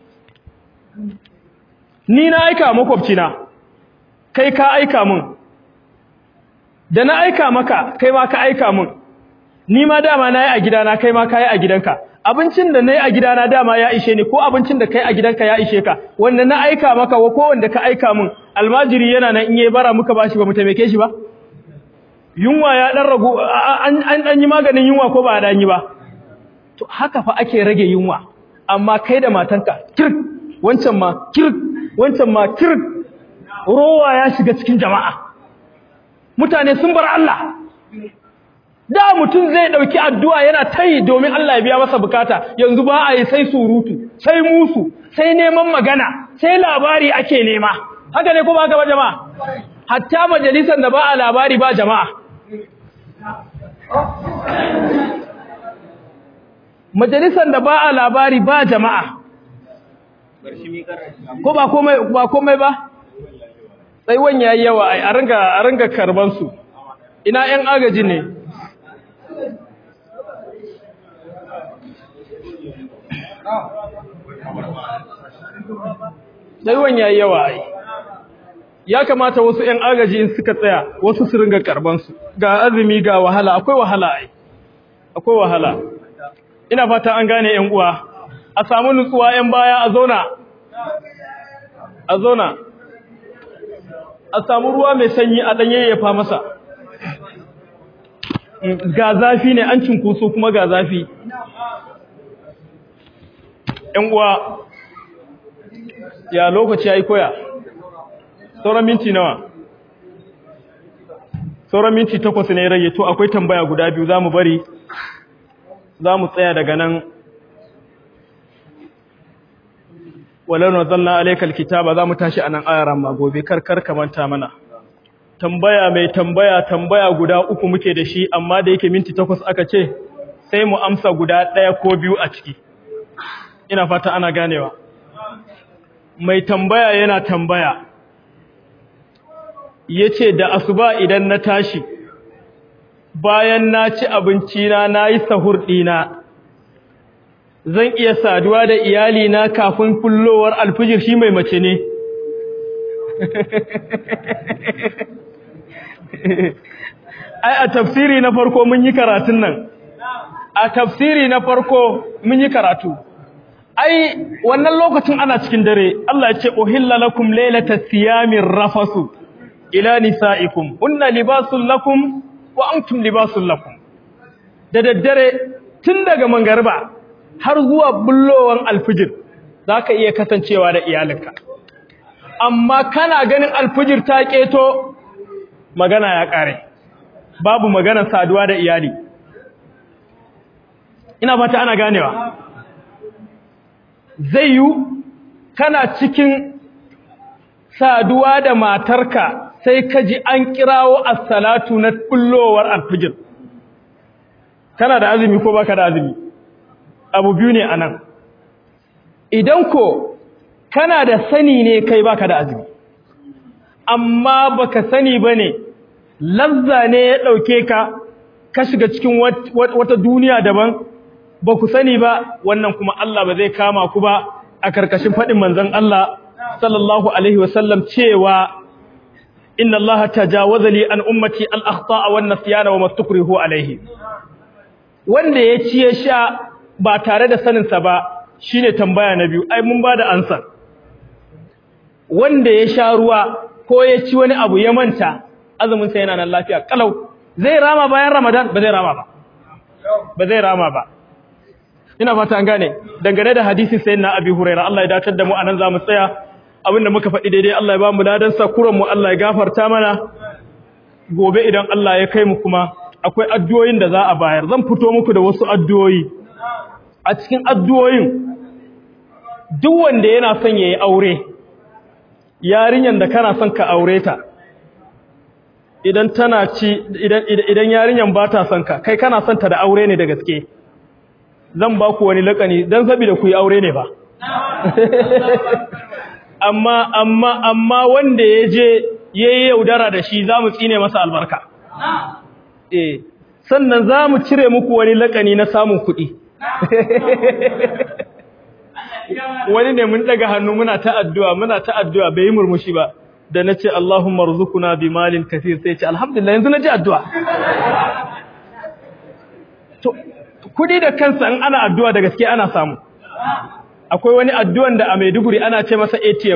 S2: ni na aika makwabcina kai ka aika mun da na aika maka kai ma ka aika mun ni ma dama nayi a gidana kai ma kai a gidanka abincin da nayi a gidana dama ya ishe ni ko abincin da kai a gidanka ya ishe ka wanda na aika maka ko wanda ka aika mun almajiri yana nan in yayi bara muka bashi ba mu taimake shi ba yunwa ya dan ragu an an dan yi maganin yunwa ko ba dan yi ba to haka fa ake rage yunwa amma kai da matanka kirk wancan ma kirk wancan ma kirk rowa ya shiga cikin jama'a mutane sun bar Allah da mutum zai dauki addu'a yana tayi domin Allah ya biya masa bukata yanzu ba a yi sai surutu sai musu sai neman magana sai labari ake nema haka ne kuma haka ba jama'a hatta majalisar da ba a labari ba jama'a majalisar da ba a labari ba jama'a ko ba komai ba komai ba tsaiwan yayi yawa ai a ringa a ringa karban su ina yan agaji ne tsaiwan yayi yawa ai ya kamata wasu yan agaji in suka tsaya wasu su ringa karban su ga azumi ga wahala akwai wahala ai akwai wahala ina fata an gane ‘yan uwa a samu nutsuwa ‘yan baya a zona a zona a samu ruwa mai sanyi a ɗanye ya fa masa ga zafi ne an cinkoso kuma ga zafi ‘yan uwa ya lokaci ya yi koya sauran minti nawa sauran minti takwas ne rage to akwai tambaya guda biyu za mu bari za mu tsaya daga nan walau na zanna alaikal kitaba za mu tashi a nan ayaran ma gobe karkar kamanta mana tambaya mai tambaya tambaya guda uku muke da shi amma da yake minti takwas aka ce sai mu amsa guda ɗaya ko biyu a ciki ina fata ana ganewa mai tambaya yana tambaya ya ce da asuba idan na tashi bayan na ci abinci na na yi sahur ɗina zan iya saduwa da iyalina kafin fullowar alfijir shi mai mace ne ai a tafsiri na farko mun yi karatun nan a tafsiri na farko mun yi karatu ai wannan lokacin ana cikin dare Allah ya ce uhilla lakum laylata siyamir rafasu ila nisaikum hunna libasul lakum wa antum libasul lakum da daddare tun daga mangarba har zuwa bullowan alfijir zaka iya kasancewa da iyalinka amma kana ganin alfijir ta keto magana ya kare babu magana saduwa da iyali ina fata ana ganewa zai yi kana cikin saduwa da matarka sai ka ji an kirawo as-salatu na kullowar alfijir kana da azumi ko baka da azumi abu biyu ne anan idan ko kana da sani ne kai baka da azumi amma baka sani bane lazza ne ya dauke ka ka shiga cikin wata duniya daban ba ku sani ba wannan kuma Allah ba zai kama ku ba a karkashin faɗin manzon Allah sallallahu alaihi wasallam cewa inna Allah tajawaza li an ummati al akhta'a wan nisyana wa mastukrihu alaihi wanda ya ci ya sha ba tare da sanin sa ba shine tambaya na biyu ai mun bada ansa wanda ya sha ruwa ko ya ci wani abu ya manta azumin sa yana nan lafiya kalau zai rama bayan Ramadan ba zai rama ba ba zai rama ba ina fata an gane dangane da hadisin sayyidina Abi Hurairah Allah ya dacar da mu anan zamu tsaya abinda muka faɗi daidai Allah ya ba mu ladan sa kuran mu Allah ya gafarta mana gobe idan Allah ya kai mu kuma akwai addu'o'in da za a bayar zan fito muku da wasu addu'o'i a cikin addu'o'in duk wanda yana son yayi aure yarinyan da kana son ka aure ta idan tana ci idan idan yarinyan ba ta son ka kai kana son ta da aure ne da gaske zan ba ku wani lakani don saboda ku yi aure ne ba amma amma amma wanda ya je ya yi yaudara da shi za mu tsine masa albarka eh sannan za mu cire muku wani lakani na samun kuɗi wani ne mun daga hannu muna ta addu'a muna ta addu'a bai yi murmushi ba da na ce Allahumma ruzukuna bi malin kasir sai ce alhamdulillah yanzu na ji addu'a kudi da kansa in ana addu'a da gaske ana samu akwai wani addu'an da a Maiduguri ana ce masa ATM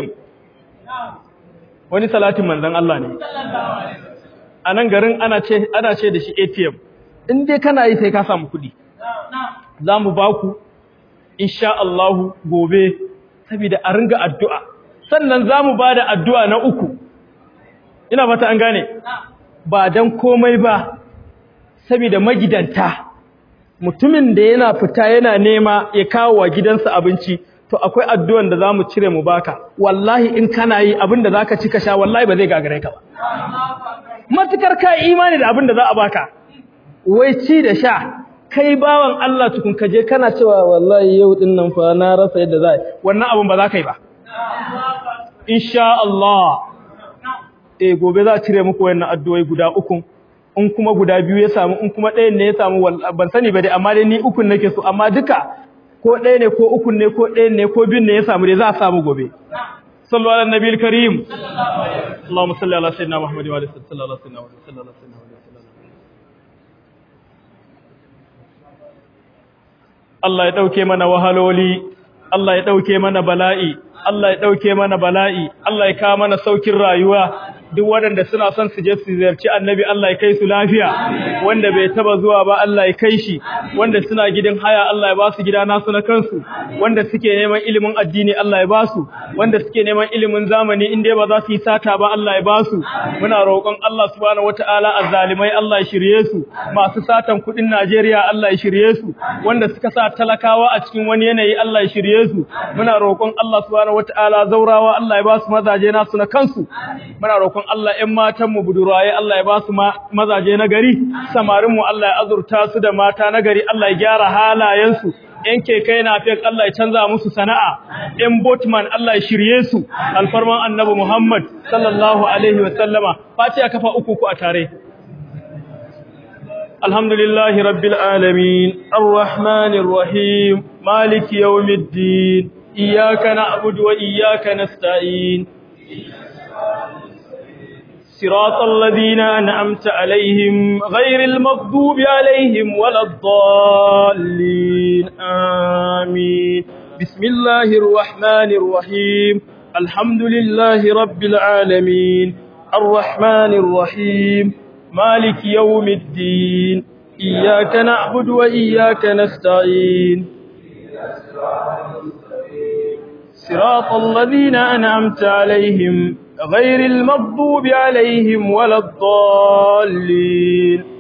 S2: wani salatin manzon Allah ne a nan garin ana ce ana ce da shi ATM in dai kana yi sai ka samu kudi za mu ba ku insha Allah gobe saboda a ringa addu'a sannan za mu ba da addu'a na uku ina fata an gane ba don komai ba saboda magidanta mutumin da yana fita yana nema ya kawo wa gidansa abinci to akwai addu'an da zamu cire mu baka wallahi in kana yi abin da zaka ci ka sha wallahi ba zai gagare ka ba matukar ka imani da abin da za a baka wai ci da sha kai bawan Allah tukun ka je kana cewa wallahi yau din nan fa na rasa yadda za wannan abin ba za ka yi ba insha Allah eh gobe za a cire muku wannan addu'o'i guda uku in kuma guda biyu ya samu in kuma ɗayan ne ya samu ban sani ba dai amma dai ni ukun nake so amma duka ko ɗaya ne ko ukun ne ko ɗayan ne ko biyun ne ya samu dai za a samu gobe sallu ala nabiyil karim allahumma salli ala sayyidina muhammad wa ala sayyidina muhammad sallallahu alaihi wasallam Allah ya ɗauke mana wahaloli Allah ya ɗauke mana bala'i Allah ya ɗauke mana bala'i Allah ya kawo mana saukin rayuwa duk waɗanda suna son su je su ziyarci annabi Allah ya kai su lafiya wanda bai taba zuwa ba Allah ya kai shi wanda suna gidan haya Allah ya ba su gida nasu na kansu wanda suke neman ilimin addini Allah ya ba su wanda suke neman ilimin zamani in dai ba za su yi sata ba Allah ya ba su muna roƙon Allah subhanahu wataala azzalimai Allah ya shirye su masu satan kuɗin Najeriya Allah ya shirye su wanda suka sa talakawa a cikin wani yanayi Allah ya shirye su muna roƙon Allah subhanahu wataala zaurawa Allah ya ba su mazaje nasu na kansu muna roƙon roƙon Allah ‘yan matanmu buduraye Allah ya ba su mazaje na gari, samarinmu Allah ya azurta su da mata na gari, Allah ya gyara halayensu, ‘yan keke na fiye Allah ya canza musu sana'a, ‘yan botman Allah ya shirye su, alfarman annabi Muhammad sallallahu Alaihi wasallama, face a kafa uku ku a tare. Alhamdulillahi Rabbil Alamin, Ar-Rahmanir Rahim, Maliki Yawmiddin, Iyaka na'budu wa iyaka nasta'in. صراط الذين أنعمت عليهم غير المغضوب عليهم ولا الضالين آمين بسم الله الرحمن الرحيم الحمد لله رب العالمين الرحمن الرحيم مالك يوم الدين إياك نعبد وإياك نستعين صراط الذين أنعمت عليهم غير المغضوب عليهم ولا الضالين